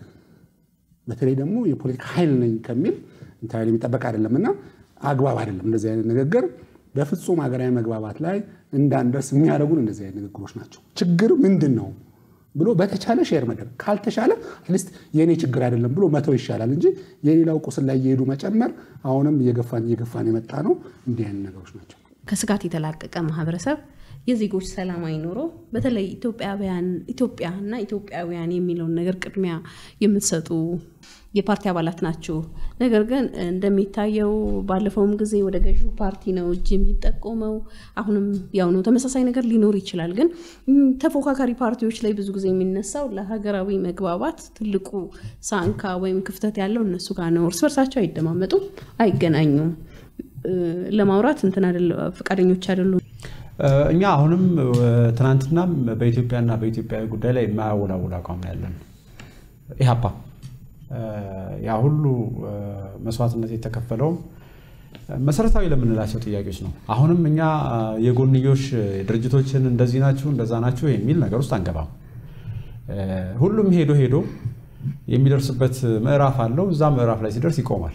በተለይ ደግሞ የፖለቲካ ኃይል ነኝ ከሚል ኢንታይል የሚጠበቅ አይደለም እና አግባብ አይደለም እንደዚህ አይነት ንግግር በፍጹም ሀገራዊ መግባባት ላይ እንዳንደርስ የሚያደርጉን እንደዚህ አይነት ንግግሮች ናቸው። ችግር ምንድን ነው ብሎ በተቻለ ሼር መደረግ ካልተቻለ አትሊስት የእኔ ችግር አይደለም ብሎ መተው ይሻላል እንጂ የሌላው ቁስል ላይ እየሄዱ መጨመር አሁንም እየገፋን እየገፋን የመጣ ነው። እንዲህ አይነት ነገሮች ናቸው።
ከስጋት የተላቀቀ ማህበረሰብ የዜጎች ሰላማዊ ኑሮ በተለይ ኢትዮጵያውያን ኢትዮጵያና ኢትዮጵያውያን የሚለውን ነገር ቅድሚያ የምትሰጡ የፓርቲ አባላት ናችሁ። ነገር ግን እንደሚታየው ባለፈውም ጊዜ ወደ ገዢው ፓርቲ ነው እጅ የሚጠቆመው። አሁንም ያው ነው። ተመሳሳይ ነገር ሊኖር ይችላል። ግን ተፎካካሪ ፓርቲዎች ላይ ብዙ ጊዜ የሚነሳው ለሀገራዊ መግባባት ትልቁ ሳንካ ወይም ክፍተት ያለው እነሱ ጋር ነው። እርስ በርሳቸው አይደማመጡም፣ አይገናኙም። ለማውራት እንትን ፈቃደኞች አይደሉም።
እኛ አሁንም ትናንትናም በኢትዮጵያና በኢትዮጵያዊ ጉዳይ ላይ የማያወላውል አቋም ነው ያለን። ኢህአፓ ያ ሁሉ መስዋዕትነት የተከፈለውም መሰረታዊ ለምንላቸው ጥያቄዎች ነው። አሁንም እኛ የጎንዮሽ ድርጅቶችን እንደዚህ ናችሁ እንደዛ ናችሁ የሚል ነገር ውስጥ አንገባም። ሁሉም ሄዶ ሄዶ የሚደርስበት ምዕራፍ አለው። እዛ ምዕራፍ ላይ ሲደርስ ይቆማል።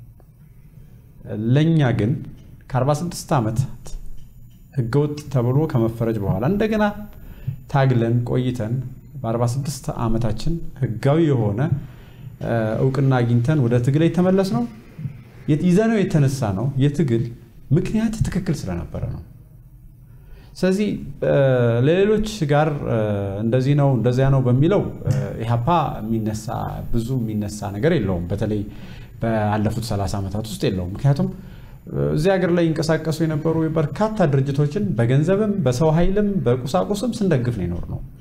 ለእኛ ግን ከ46 ዓመታት ህገወጥ ተብሎ ከመፈረጅ በኋላ እንደገና ታግለን ቆይተን በ46 ዓመታችን ህጋዊ የሆነ እውቅና አግኝተን ወደ ትግል የተመለስ ነው ይዘነው የተነሳ ነው የትግል ምክንያት ትክክል ስለነበረ ነው። ስለዚህ ለሌሎች ጋር እንደዚህ ነው እንደዚያ ነው በሚለው ኢህአፓ የሚነሳ ብዙ የሚነሳ ነገር የለውም። በተለይ ባለፉት 30 ዓመታት ውስጥ የለውም። ምክንያቱም እዚህ ሀገር ላይ ይንቀሳቀሱ የነበሩ በርካታ ድርጅቶችን በገንዘብም በሰው ኃይልም በቁሳቁስም ስንደግፍ ነው የኖር ነው።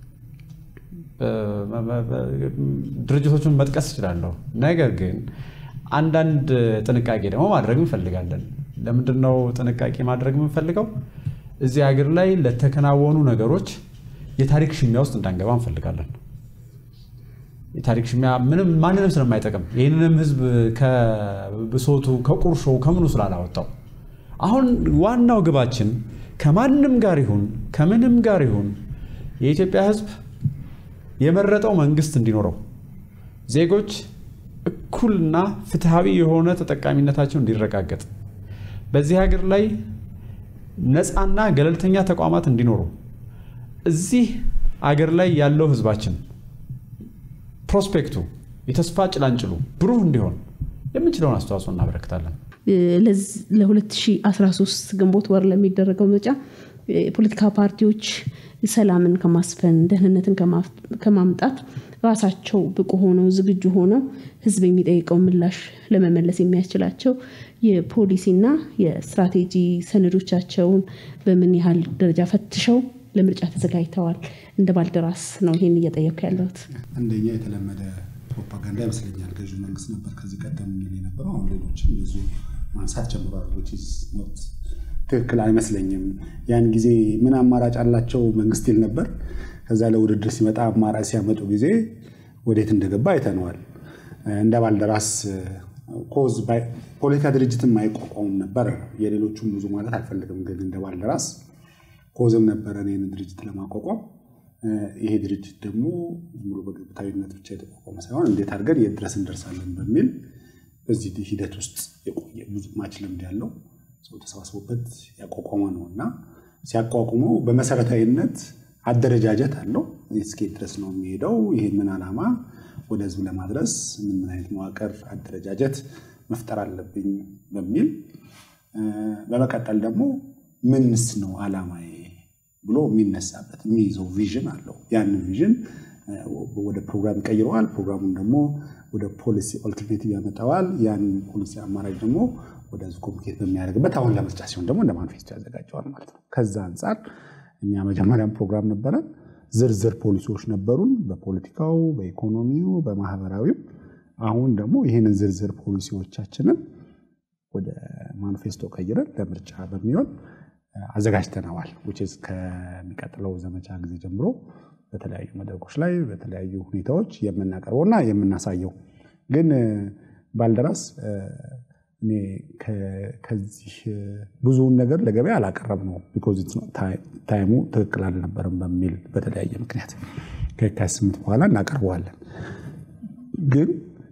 ድርጅቶቹን መጥቀስ እችላለሁ። ነገር ግን አንዳንድ ጥንቃቄ ደግሞ ማድረግ እንፈልጋለን። ለምንድን ነው ጥንቃቄ ማድረግ የምንፈልገው? እዚህ ሀገር ላይ ለተከናወኑ ነገሮች የታሪክ ሽሚያ ውስጥ እንዳንገባ እንፈልጋለን። የታሪክ ሽሚያ ምንም ማንንም ስለማይጠቅም ይህንንም ህዝብ ከብሶቱ ከቁርሾው ከምኑ ስላላወጣው አሁን ዋናው ግባችን ከማንም ጋር ይሁን ከምንም ጋር ይሁን የኢትዮጵያ ህዝብ የመረጠው መንግስት እንዲኖረው ዜጎች እኩልና ፍትሐዊ የሆነ ተጠቃሚነታቸው እንዲረጋገጥ በዚህ ሀገር ላይ ነፃና ገለልተኛ ተቋማት እንዲኖሩ እዚህ አገር ላይ ያለው ህዝባችን ፕሮስፔክቱ የተስፋ ጭላንጭሉ ብሩህ እንዲሆን የምንችለውን አስተዋጽኦ እናበረክታለን።
ለ2013 ግንቦት ወር ለሚደረገው ምርጫ የፖለቲካ ፓርቲዎች ሰላምን ከማስፈን ደህንነትን ከማምጣት ራሳቸው ብቁ ሆነው ዝግጁ ሆነው ህዝብ የሚጠይቀው ምላሽ ለመመለስ የሚያስችላቸው የፖሊሲና የስትራቴጂ ሰነዶቻቸውን በምን ያህል ደረጃ ፈትሸው ለምርጫ ተዘጋጅተዋል? እንደ ባልደራስ ነው ይሄን እየጠየኩ ያለሁት።
አንደኛ የተለመደ ፕሮፓጋንዳ ይመስለኛል። ገዢው መንግስት ነበር ከዚህ ቀደም የሚል የነበረው። አሁን ሌሎችም ብዙ ማንሳት ጀምሯል። ትክክል አይመስለኝም። ያን ጊዜ ምን አማራጭ አላቸው መንግስት ይል ነበር። ከዛ ለውድድር ሲመጣ አማራጭ ሲያመጡ ጊዜ ወዴት እንደገባ አይተነዋል። እንደ ባልደራስ ኮዝ ፖለቲካ ድርጅትን ማይቋቋሙም ነበር። የሌሎቹም ብዙ ማለት አልፈልግም፣ ግን እንደ ባልደራስ ኮዝም ነበረን ይህን ድርጅት ለማቋቋም። ይሄ ድርጅት ደግሞ ሙሉ በግብታዊነት ብቻ የተቋቋመ ሳይሆን እንዴት አድርገን የት ድረስ እንደርሳለን በሚል በዚህ ሂደት ውስጥ የቆየ ብዙ ማች ልምድ ያለው ሰው ተሰባስቦበት ያቋቋመ ነው እና ሲያቋቁመው በመሰረታዊነት አደረጃጀት አለው። እስኬት ድረስ ነው የሚሄደው። ይህንን ዓላማ ወደ ህዝብ ለማድረስ ምን ምን አይነት መዋቅር አደረጃጀት መፍጠር አለብኝ በሚል በመቀጠል ደግሞ ምንስ ነው ዓላማዬ ብሎ የሚነሳበት የሚይዘው ቪዥን አለው። ያንን ቪዥን ወደ ፕሮግራም ይቀይረዋል። ፕሮግራሙን ደግሞ ወደ ፖሊሲ ኦልተርኔቲቭ ያመጣዋል። ያን ፖሊሲ አማራጭ ደግሞ ወደ ህዝብ ኮሚኒኬት በሚያደርግበት አሁን ለምርጫ ሲሆን ደግሞ እንደ ማኒፌስቶ ያዘጋጀዋል ማለት ነው። ከዛ አንጻር እኛ መጀመሪያም ፕሮግራም ነበረን፣ ዝርዝር ፖሊሲዎች ነበሩን፣ በፖለቲካው፣ በኢኮኖሚው፣ በማህበራዊው። አሁን ደግሞ ይህንን ዝርዝር ፖሊሲዎቻችንን ወደ ማኒፌስቶ ቀይረን ለምርጫ በሚሆን አዘጋጅተነዋል። ከሚቀጥለው ዘመቻ ጊዜ ጀምሮ በተለያዩ መድረኮች ላይ በተለያዩ ሁኔታዎች የምናቀርበውና የምናሳየው ግን ባልደራስ እኔ ከዚህ ብዙውን ነገር ለገበያ አላቀረብ ነው ቢኮዝ ታይሙ ትክክል አልነበረም በሚል በተለያየ ምክንያት ከየካቲት ስምንት በኋላ እናቀርበዋለን። ግን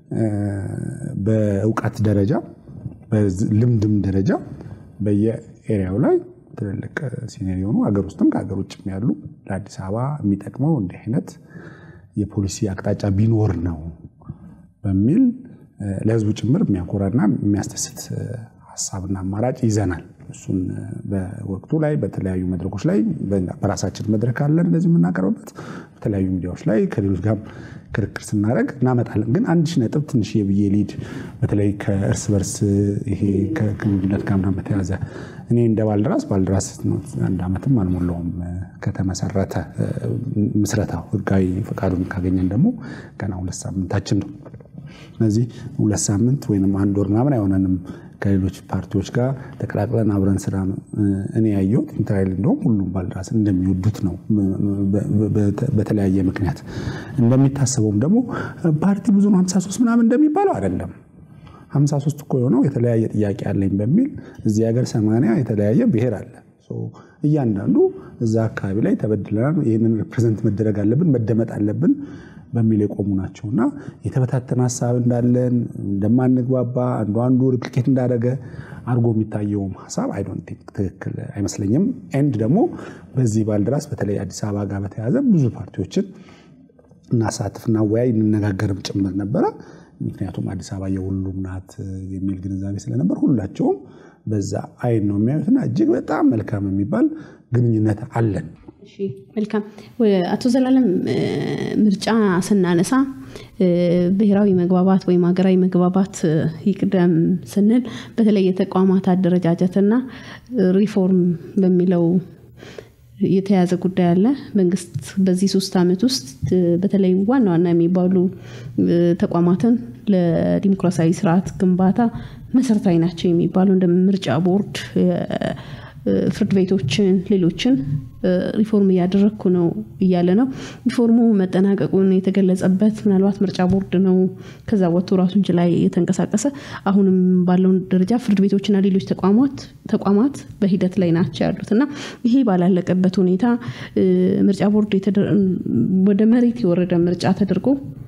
በእውቀት ደረጃ በልምድም ደረጃ በየኤሪያው ላይ ትልልቅ ሲኒየር የሆኑ ሀገር ውስጥም ከሀገር ውጭም ያሉ ለአዲስ አበባ የሚጠቅመው እንዲህ አይነት የፖሊሲ አቅጣጫ ቢኖር ነው በሚል ለህዝቡ ጭምር የሚያኮራና የሚያስደስት ሀሳብና አማራጭ ይዘናል። እሱን በወቅቱ ላይ በተለያዩ መድረኮች ላይ በራሳችን መድረክ አለን እንደዚህ የምናቀርብበት በተለያዩ ሚዲያዎች ላይ ከሌሎች ጋር ክርክር ስናደርግ እናመጣለን። ግን አንድ ሺህ ነጥብ ትንሽ የብዬ ሊድ በተለይ ከእርስ በርስ ይሄ ከግንኙነት ጋር ምናምን በተያዘ እኔ እንደ ባልደራስ ባልደራስ አንድ ዓመትም አልሞላውም ከተመሰረተ ምስረታው ህጋዊ ፈቃዱን ካገኘን ደግሞ ገና ሁለት ሳምንታችን ነው። ስለዚህ ሁለት ሳምንት ወይም አንድ ወር ምናምን አይሆነንም ከሌሎች ፓርቲዎች ጋር ተቀላቅለን አብረን ስራ እኔ ያየሁት ኢንተራይል እንደውም ሁሉም ባልደራስ እንደሚወዱት ነው። በተለያየ ምክንያት እንደሚታሰበውም ደግሞ ፓርቲ ብዙ ነው 53 ምናምን እንደሚባለው አይደለም። 53 እኮ የሆነው የተለያየ ጥያቄ አለኝ በሚል እዚህ ሀገር ሰማንያ የተለያየ ብሔር አለ። እያንዳንዱ እዛ አካባቢ ላይ ተበድለናል፣ ይህንን ሪፕሬዘንት መደረግ አለብን፣ መደመጥ አለብን በሚል የቆሙ ናቸው እና የተበታተነ ሀሳብ እንዳለን እንደማንግባባ አንዱ አንዱ ሪፕሊኬት እንዳደረገ አድርጎ የሚታየውም ሀሳብ አይ ዶንት ቲንክ ትክክል አይመስለኝም። ኤንድ ደግሞ በዚህ ባልደራስ በተለይ አዲስ አበባ ጋር በተያያዘ ብዙ ፓርቲዎችን እናሳትፍ፣ እናወያይ፣ እንነጋገርም ጭምር ነበረ። ምክንያቱም አዲስ አበባ የሁሉም ናት የሚል ግንዛቤ ስለነበር ሁላቸውም በዛ አይን ነው የሚያዩትና እጅግ በጣም መልካም የሚባል ግንኙነት አለን።
እሺ መልካም አቶ ዘላለም ምርጫ ስናነሳ ብሔራዊ መግባባት ወይም ሀገራዊ መግባባት ይቅደም ስንል በተለይ የተቋማት አደረጃጀትና ሪፎርም በሚለው የተያዘ ጉዳይ አለ። መንግስት በዚህ ሶስት ዓመት ውስጥ በተለይ ዋና ዋና የሚባሉ ተቋማትን ለዲሞክራሲያዊ ስርዓት ግንባታ መሰረታዊ ናቸው የሚባሉ እንደ ምርጫ ቦርድ ፍርድ ቤቶችን፣ ሌሎችን ሪፎርም እያደረግኩ ነው እያለ ነው። ሪፎርሙ መጠናቀቁን የተገለጸበት ምናልባት ምርጫ ቦርድ ነው ከዛ ወጥቶ ራሱን ችላ የተንቀሳቀሰ አሁንም ባለውን ደረጃ ፍርድ ቤቶችና ሌሎች ተቋማት በሂደት ላይ ናቸው ያሉት እና ይሄ ባላለቀበት ሁኔታ ምርጫ ቦርድ ወደ መሬት የወረደ ምርጫ ተደርጎ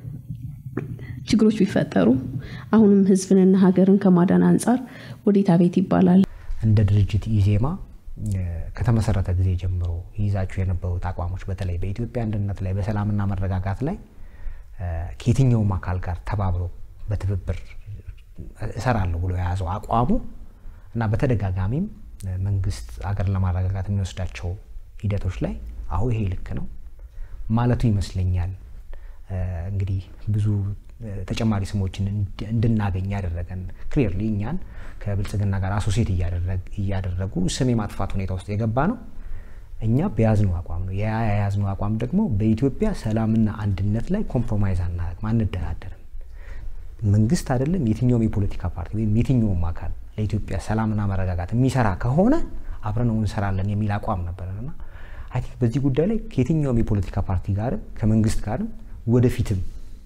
ችግሮች ቢፈጠሩ አሁንም ህዝብንና ሀገርን ከማዳን አንጻር ወዴት አቤት ይባላል።
እንደ ድርጅት ኢዜማ ከተመሰረተ ጊዜ ጀምሮ ይዛችሁ የነበሩት አቋሞች በተለይ በኢትዮጵያ አንድነት ላይ በሰላምና መረጋጋት ላይ ከየትኛውም አካል ጋር ተባብሮ በትብብር እሰራለሁ ብሎ የያዘው አቋሙ እና በተደጋጋሚም መንግስት አገር ለማረጋጋት የሚወስዳቸው ሂደቶች ላይ አሁ ይሄ ልክ ነው ማለቱ ይመስለኛል። እንግዲህ ብዙ ተጨማሪ ስሞችን እንድናገኝ ያደረገን ክሊርሊ እኛን ከብልጽግና ጋር አሶሴት እያደረጉ ስም የማጥፋት ሁኔታ ውስጥ የገባ ነው። እኛ በያዝነው አቋም ነው። ያ የያዝነው አቋም ደግሞ በኢትዮጵያ ሰላምና አንድነት ላይ ኮምፕሮማይዝ አናደርግም፣ አንደራደርም። መንግስት አይደለም የትኛውም የፖለቲካ ፓርቲ ወይም የትኛውም አካል ለኢትዮጵያ ሰላምና መረጋጋት የሚሰራ ከሆነ አብረነው እንሰራለን የሚል አቋም ነበረን እና አይ ቲንክ በዚህ ጉዳይ ላይ ከየትኛውም የፖለቲካ ፓርቲ ጋርም ከመንግስት ጋርም ወደፊትም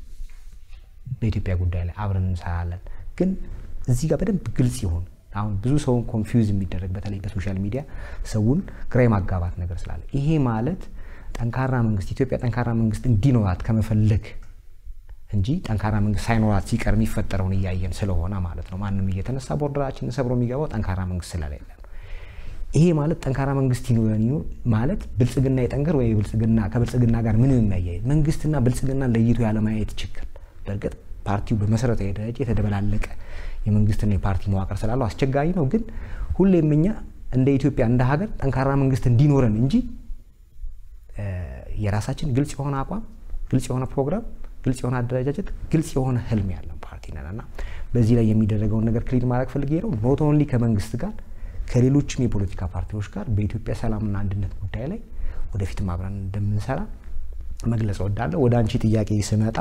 በኢትዮጵያ ጉዳይ ላይ አብረን እንሰራለን። ግን እዚህ ጋር በደንብ ግልጽ ይሁን። አሁን ብዙ ሰውን ኮንፊውዝ የሚደረግ በተለይ በሶሻል ሚዲያ ሰውን ግራ የማጋባት ነገር ስላለ ይሄ ማለት ጠንካራ መንግስት ኢትዮጵያ ጠንካራ መንግስት እንዲኖራት ከመፈለግ እንጂ ጠንካራ መንግስት ሳይኖራት ሲቀር የሚፈጠረውን እያየን ስለሆነ ማለት ነው። ማንም እየተነሳ ቦርደራችንን ሰብሮ የሚገባው ጠንካራ መንግስት ስለሌለ ነው። ይሄ ማለት ጠንካራ መንግስት ይኖረን ይኖር ማለት ብልጽግና የጠንከር ወይ ብልጽግና ከብልጽግና ጋር ምንም የሚያያይ መንግስትና ብልጽግና ለይቶ ያለማየት ችግር በእርግጥ ፓርቲው በመሰረታዊ ደረጃ የተደበላለቀ የመንግስትና የፓርቲ መዋቅር ስላለው አስቸጋሪ ነው። ግን ሁሌም እኛ እንደ ኢትዮጵያ እንደ ሀገር ጠንካራ መንግስት እንዲኖረን እንጂ የራሳችን ግልጽ የሆነ አቋም፣ ግልጽ የሆነ ፕሮግራም፣ ግልጽ የሆነ አደረጃጀት፣ ግልጽ የሆነ ህልም ያለን ፓርቲ ነን እና በዚህ ላይ የሚደረገውን ነገር ክሊር ማድረግ ፈልጌ ነው። ኖት ኦንሊ ከመንግስት ጋር ከሌሎችም የፖለቲካ ፓርቲዎች ጋር በኢትዮጵያ ሰላምና አንድነት ጉዳይ ላይ ወደፊትም አብረን እንደምንሰራ መግለጽ እወዳለሁ። ወደ አንቺ ጥያቄ ስመጣ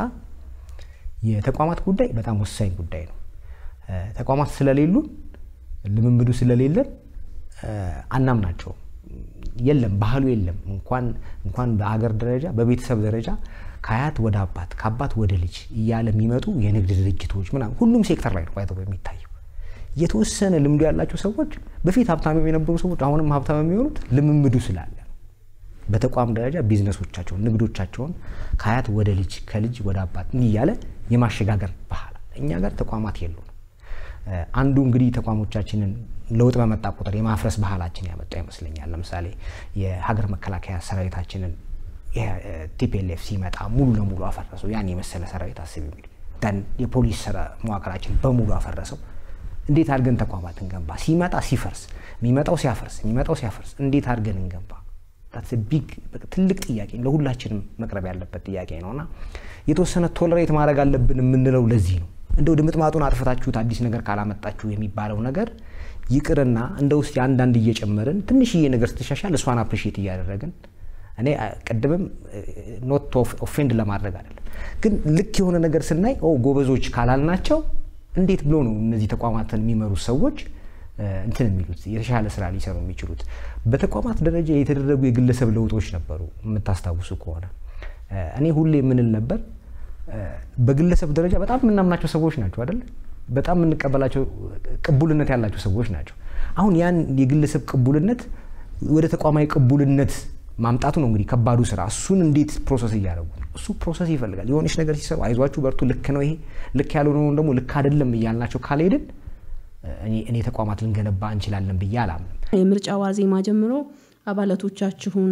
የተቋማት ጉዳይ በጣም ወሳኝ ጉዳይ ነው። ተቋማት ስለሌሉን ልምምዱ ስለሌለን አናምናቸውም። የለም ባህሉ የለም። እንኳን እንኳን በአገር ደረጃ በቤተሰብ ደረጃ ከአያት ወደ አባት ከአባት ወደ ልጅ እያለ የሚመጡ የንግድ ድርጅቶች ምናምን ሁሉም ሴክተር ላይ ነው ባይተው የሚታየው። የተወሰነ ልምዱ ያላቸው ሰዎች በፊት ሀብታም የነበሩ ሰዎች አሁንም ሀብታም የሚሆኑት ልምምዱ ስላለ በተቋም ደረጃ ቢዝነሶቻቸውን ንግዶቻቸውን ከአያት ወደ ልጅ ከልጅ ወደ አባት እንዲህ እያለ የማሸጋገር ባህል እኛ ጋር ተቋማት የሉም። አንዱ እንግዲህ ተቋሞቻችንን ለውጥ በመጣ ቁጥር የማፍረስ ባህላችን ያመጣ ይመስለኛል። ለምሳሌ የሀገር መከላከያ ሰራዊታችንን ቲፒኤልኤፍ ሲመጣ ሙሉ ለሙሉ አፈረሰው። ያን የመሰለ ሰራዊት አስብ እንግዲህ ደን የፖሊስ መዋቅራችን በሙሉ አፈረሰው። እንዴት አድርገን ተቋማት እንገንባ? ሲመጣ ሲፈርስ፣ የሚመጣው ሲያፈርስ፣ የሚመጣው ሲያፈርስ እንዴት አድርገን እንገንባ? ቢግ ትልቅ ጥያቄ ለሁላችንም መቅረብ ያለበት ጥያቄ ነው እና የተወሰነ ቶለሬት ማድረግ አለብን የምንለው ለዚህ ነው። እንደው ድምጥማጡን አጥፍታችሁት አዲስ ነገር ካላመጣችሁ የሚባለው ነገር ይቅርና እንደ ውስጥ አንዳንድ እየጨመርን ትንሽዬ ነገር ስትሻሻል እሷን አፕሪሺየት እያደረግን እኔ ቅድምም ኖት ኦፌንድ ለማድረግ አይደለም፣ ግን ልክ የሆነ ነገር ስናይ ጎበዞች ካላልናቸው እንዴት ብሎ ነው እነዚህ ተቋማትን የሚመሩ ሰዎች እንትን የሚሉት የተሻለ ስራ ሊሰሩ የሚችሉት? በተቋማት ደረጃ የተደረጉ የግለሰብ ለውጦች ነበሩ። የምታስታውሱ ከሆነ እኔ ሁሌ የምንል ነበር በግለሰብ ደረጃ በጣም የምናምናቸው ሰዎች ናቸው አይደለ? በጣም የምንቀበላቸው ቅቡልነት ያላቸው ሰዎች ናቸው። አሁን ያን የግለሰብ ቅቡልነት ወደ ተቋማዊ ቅቡልነት ማምጣቱ ነው እንግዲህ ከባዱ ስራ። እሱን እንዴት ፕሮሰስ እያደረጉ ነው? እሱ ፕሮሰስ ይፈልጋል። የሆነች ነገር ሲሰሩ አይዟችሁ በርቱ፣ ልክ ነው ይሄ፣ ልክ ያልሆነውን ደግሞ ልክ አይደለም እያልናቸው ካልሄድን እኔ ተቋማት ልንገነባ እንችላለን ብዬ አላምንም።
የምርጫ ዋዜማ ጀምሮ አባላቶቻችሁን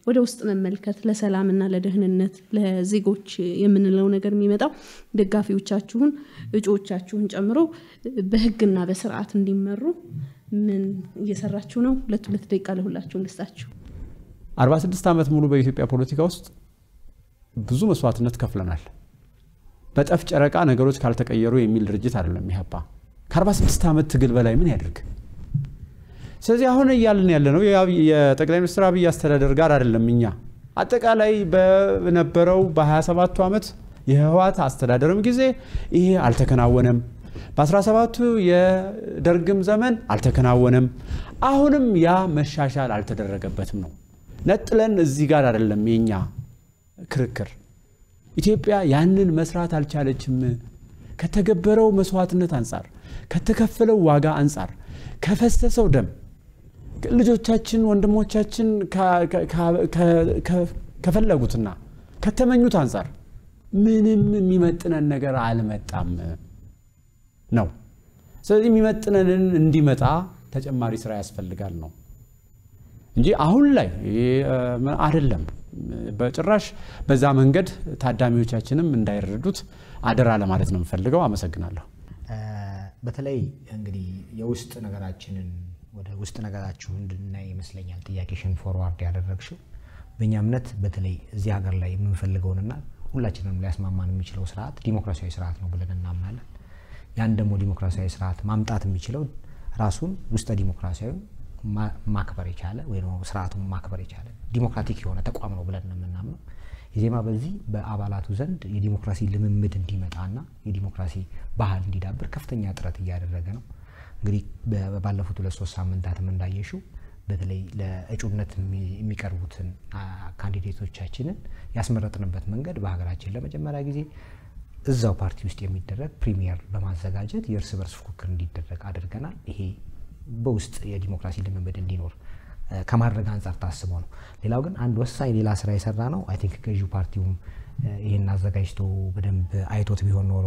ወደ ውስጥ መመልከት ለሰላምና ለደህንነት ለዜጎች የምንለው ነገር የሚመጣው ደጋፊዎቻችሁን እጩዎቻችሁን ጨምሮ በህግና በስርዓት እንዲመሩ ምን እየሰራችሁ ነው? ሁለት ሁለት ደቂቃ ለሁላችሁ እንስጣችሁ።
46 ዓመት ሙሉ በኢትዮጵያ ፖለቲካ ውስጥ ብዙ መስዋዕትነት ከፍለናል። በጠፍ ጨረቃ ነገሮች ካልተቀየሩ የሚል ድርጅት አይደለም ኢህአፓ። ከ46 ዓመት ትግል በላይ ምን ያደርግ? ስለዚህ አሁን እያልን ያለ ነው የጠቅላይ ሚኒስትር አብይ አስተዳደር ጋር አይደለም። እኛ አጠቃላይ በነበረው በ27ቱ ዓመት የህወሓት አስተዳደርም ጊዜ ይሄ አልተከናወነም። በ17ቱ የደርግም ዘመን አልተከናወነም። አሁንም ያ መሻሻል አልተደረገበትም ነው። ነጥለን እዚህ ጋር አይደለም የኛ ክርክር። ኢትዮጵያ ያንን መስራት አልቻለችም። ከተገበረው መስዋዕትነት አንጻር፣ ከተከፈለው ዋጋ አንጻር፣ ከፈሰሰው ደም ልጆቻችን ወንድሞቻችን ከፈለጉትና ከተመኙት አንጻር ምንም የሚመጥነን ነገር አልመጣም ነው። ስለዚህ የሚመጥነንን እንዲመጣ ተጨማሪ ስራ ያስፈልጋል ነው እንጂ አሁን ላይ አይደለም። በጭራሽ በዛ መንገድ ታዳሚዎቻችንም እንዳይረዱት አደራ ለማለት ነው የምፈልገው። አመሰግናለሁ።
በተለይ እንግዲህ የውስጥ ነገራችንን ወደ ውስጥ ነገራችሁ እንድናይ ይመስለኛል ጥያቄሽን ፎርዋርድ ያደረግሽው። በእኛ እምነት በተለይ እዚህ ሀገር ላይ የምንፈልገውንና ሁላችንም ሊያስማማን የሚችለው ስርዓት ዲሞክራሲያዊ ስርዓት ነው ብለን እናምናለን። ያን ደግሞ ዲሞክራሲያዊ ስርዓት ማምጣት የሚችለው ራሱን ውስጠ ዲሞክራሲያዊ ማክበር የቻለ ወይ ስርዓቱን ማክበር የቻለ ዲሞክራቲክ የሆነ ተቋም ነው ብለን ነው የምናምነው። ኢዜማ በዚህ በአባላቱ ዘንድ የዲሞክራሲ ልምምድ እንዲመጣና የዲሞክራሲ ባህል እንዲዳብር ከፍተኛ ጥረት እያደረገ ነው። እንግዲህ ባለፉት ሁለት ሶስት ሳምንታትም እንዳየሽው በተለይ ለእጩነት የሚቀርቡትን ካንዲዴቶቻችንን ያስመረጥንበት መንገድ በሀገራችን ለመጀመሪያ ጊዜ እዛው ፓርቲ ውስጥ የሚደረግ ፕሪሚየር በማዘጋጀት የእርስ በርስ ፉክክር እንዲደረግ አድርገናል። ይሄ በውስጥ የዲሞክራሲ ልምምድ እንዲኖር ከማድረግ አንጻር ታስቦ ነው። ሌላው ግን አንድ ወሳኝ ሌላ ስራ የሰራ ነው። አይ ቲንክ ገዢው ፓርቲውም ይህን አዘጋጅቶ በደንብ አይቶት ቢሆን ኖሮ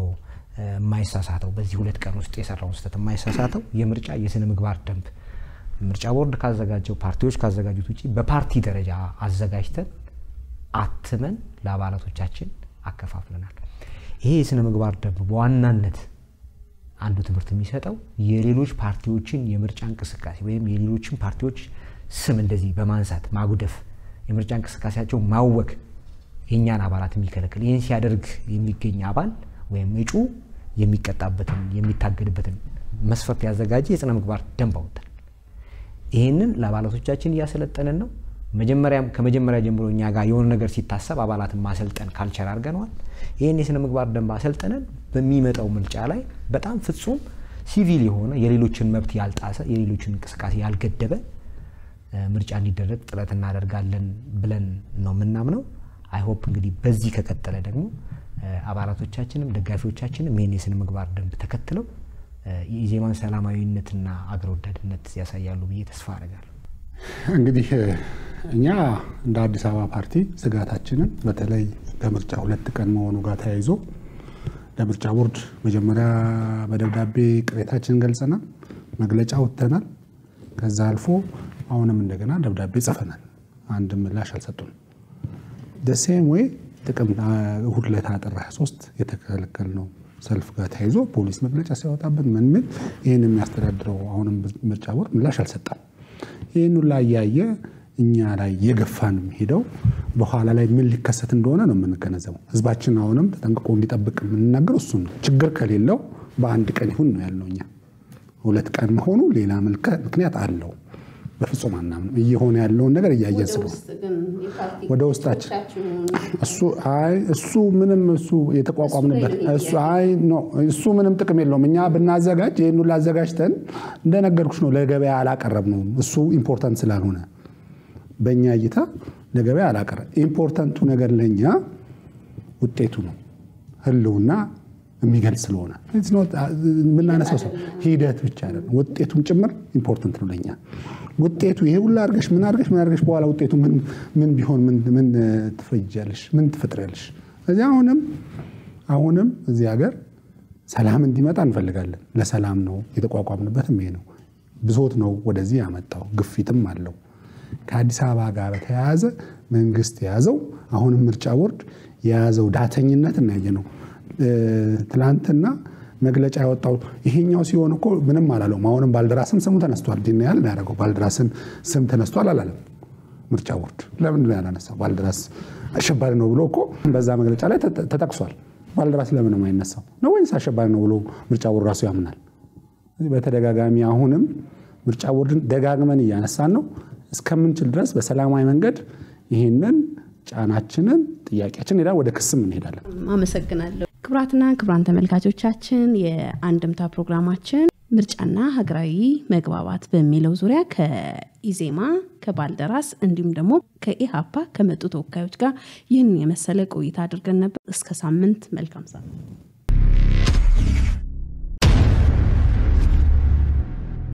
የማይሳሳተው በዚህ ሁለት ቀን ውስጥ የሰራውን ስህተት የማይሳሳተው የምርጫ የስነ ምግባር ደንብ ምርጫ ቦርድ ካዘጋጀው ፓርቲዎች ካዘጋጁት ውጭ በፓርቲ ደረጃ አዘጋጅተን አትመን ለአባላቶቻችን አከፋፍለናል። ይሄ የስነ ምግባር ደንብ በዋናነት አንዱ ትምህርት የሚሰጠው የሌሎች ፓርቲዎችን የምርጫ እንቅስቃሴ ወይም የሌሎችን ፓርቲዎች ስም እንደዚህ በማንሳት ማጉደፍ፣ የምርጫ እንቅስቃሴያቸው ማወክ የእኛን አባላት የሚከለክል ይህን ሲያደርግ የሚገኝ አባል ወይም እጩ የሚቀጣበትን የሚታገድበትን መስፈርት ያዘጋጀ የስነ ምግባር ደንብ አወጣል። ይህንን ለአባላቶቻችን እያሰለጠንን ነው። መጀመሪያም ከመጀመሪያ ጀምሮ እኛ ጋር የሆነ ነገር ሲታሰብ አባላትን ማሰልጠን ካልቸር አድርገነዋል። ይህን የስነ ምግባር ደንብ አሰልጠነን በሚመጣው ምርጫ ላይ በጣም ፍጹም ሲቪል የሆነ የሌሎችን መብት ያልጣሰ የሌሎችን እንቅስቃሴ ያልገደበ ምርጫ እንዲደረግ ጥረት እናደርጋለን ብለን ነው የምናምነው። አይሆፕ እንግዲህ በዚህ ከቀጠለ ደግሞ አባላቶቻችንም ደጋፊዎቻችንም ይህን የስነ ምግባር ደንብ ተከትለው የኢዜማን ሰላማዊነትና አገር ወዳድነት ያሳያሉ ብዬ ተስፋ አደርጋለሁ።
እንግዲህ እኛ እንደ አዲስ አበባ ፓርቲ ስጋታችንን በተለይ ከምርጫ ሁለት ቀን መሆኑ ጋር ተያይዞ ለምርጫ ቦርድ መጀመሪያ በደብዳቤ ቅሬታችንን ገልጸናል፣ መግለጫ ወጥተናል። ከዛ አልፎ አሁንም እንደገና ደብዳቤ ጽፈናል። አንድ ምላሽ አልሰጡን። ደሴም ወይ ጥቅም እሁድ ዕለት ጥር 23 የተከለከልነው ሰልፍ ጋር ተያይዞ ፖሊስ መግለጫ ሲያወጣብን ምን ምን ይህን የሚያስተዳድረው አሁንም ምርጫ ቦርድ ምላሽ አልሰጠም። ይህን ሁላ እያየ እኛ ላይ የገፋን ሄደው በኋላ ላይ ምን ሊከሰት እንደሆነ ነው የምንገነዘበው። ህዝባችን አሁንም ተጠንቅቆ እንዲጠብቅ የምንናገር እሱን ነው። ችግር ከሌለው በአንድ ቀን ይሁን ነው ያልነው እኛ። ሁለት ቀን መሆኑ ሌላ ምክንያት አለው። በፍጹም አናምንም። እየሆነ ያለውን ነገር እያየን ስለሆነ ወደ ውስጣችን እሱ አይ እሱ ምንም እሱ የተቋቋምንበት እሱ አይ ኖ እሱ ምንም ጥቅም የለውም። እኛ ብናዘጋጅ ይህን ሁሉ አዘጋጅተን እንደነገርኩሽ ነው ለገበያ አላቀረብነውም። እሱ ኢምፖርታንት ስላልሆነ በእኛ እይታ ለገበያ አላቀረብ። ኢምፖርታንቱ ነገር ለእኛ ውጤቱ ነው ህልውና የሚገልጽ ስለሆነ የምናነሳው ሰው ሂደት ብቻ አይደለም፣ ውጤቱም ጭምር ኢምፖርታንት ነው ለእኛ። ውጤቱ ይሄ ሁሉ አድርገሽ ምን አድርገሽ ምን አድርገሽ በኋላ ውጤቱ ምን ቢሆን ምን ትፈጃለሽ? ምን ትፈጥሪያለሽ? እዚህ አሁንም አሁንም እዚህ ሀገር ሰላም እንዲመጣ እንፈልጋለን። ለሰላም ነው የተቋቋምንበትም ይሄ ነው። ብሶት ነው ወደዚህ ያመጣው፣ ግፊትም አለው። ከአዲስ አበባ ጋር በተያያዘ መንግስት የያዘው አሁንም ምርጫ ቦርድ የያዘው ዳተኝነት እናያየ ነው። ትላንትና መግለጫ ያወጣው ይሄኛው ሲሆን እኮ ምንም አላለውም። አሁንም ባልደራስም ስሙ ተነስቷል። ዲና ያል ያደረገው ባልደራስን ስም ተነስቷል አላለም ምርጫ ቦርድ። ለምንድን ነው ያላነሳው? ባልደራስ አሸባሪ ነው ብሎ እኮ በዛ መግለጫ ላይ ተጠቅሷል። ባልደራስ ለምን አይነሳው ነው? ወይስ አሸባሪ ነው ብሎ ምርጫ ቦርድ ራሱ ያምናል? በተደጋጋሚ አሁንም ምርጫ ቦርድን ደጋግመን እያነሳን ነው። እስከምንችል ድረስ በሰላማዊ መንገድ ይህንን ጫናችንን ጥያቄያችን ሄዳ ወደ ክስም እንሄዳለን።
አመሰግናለሁ። ክቡራትና ክቡራን ተመልካቾቻችን የአንድምታ ፕሮግራማችን ምርጫና ሀገራዊ መግባባት በሚለው ዙሪያ ከኢዜማ ከባልደራስ እንዲሁም ደግሞ ከኢሃፓ ከመጡ ተወካዮች ጋር ይህን የመሰለ ቆይታ አድርገን ነበር። እስከ ሳምንት መልካም ሳምንት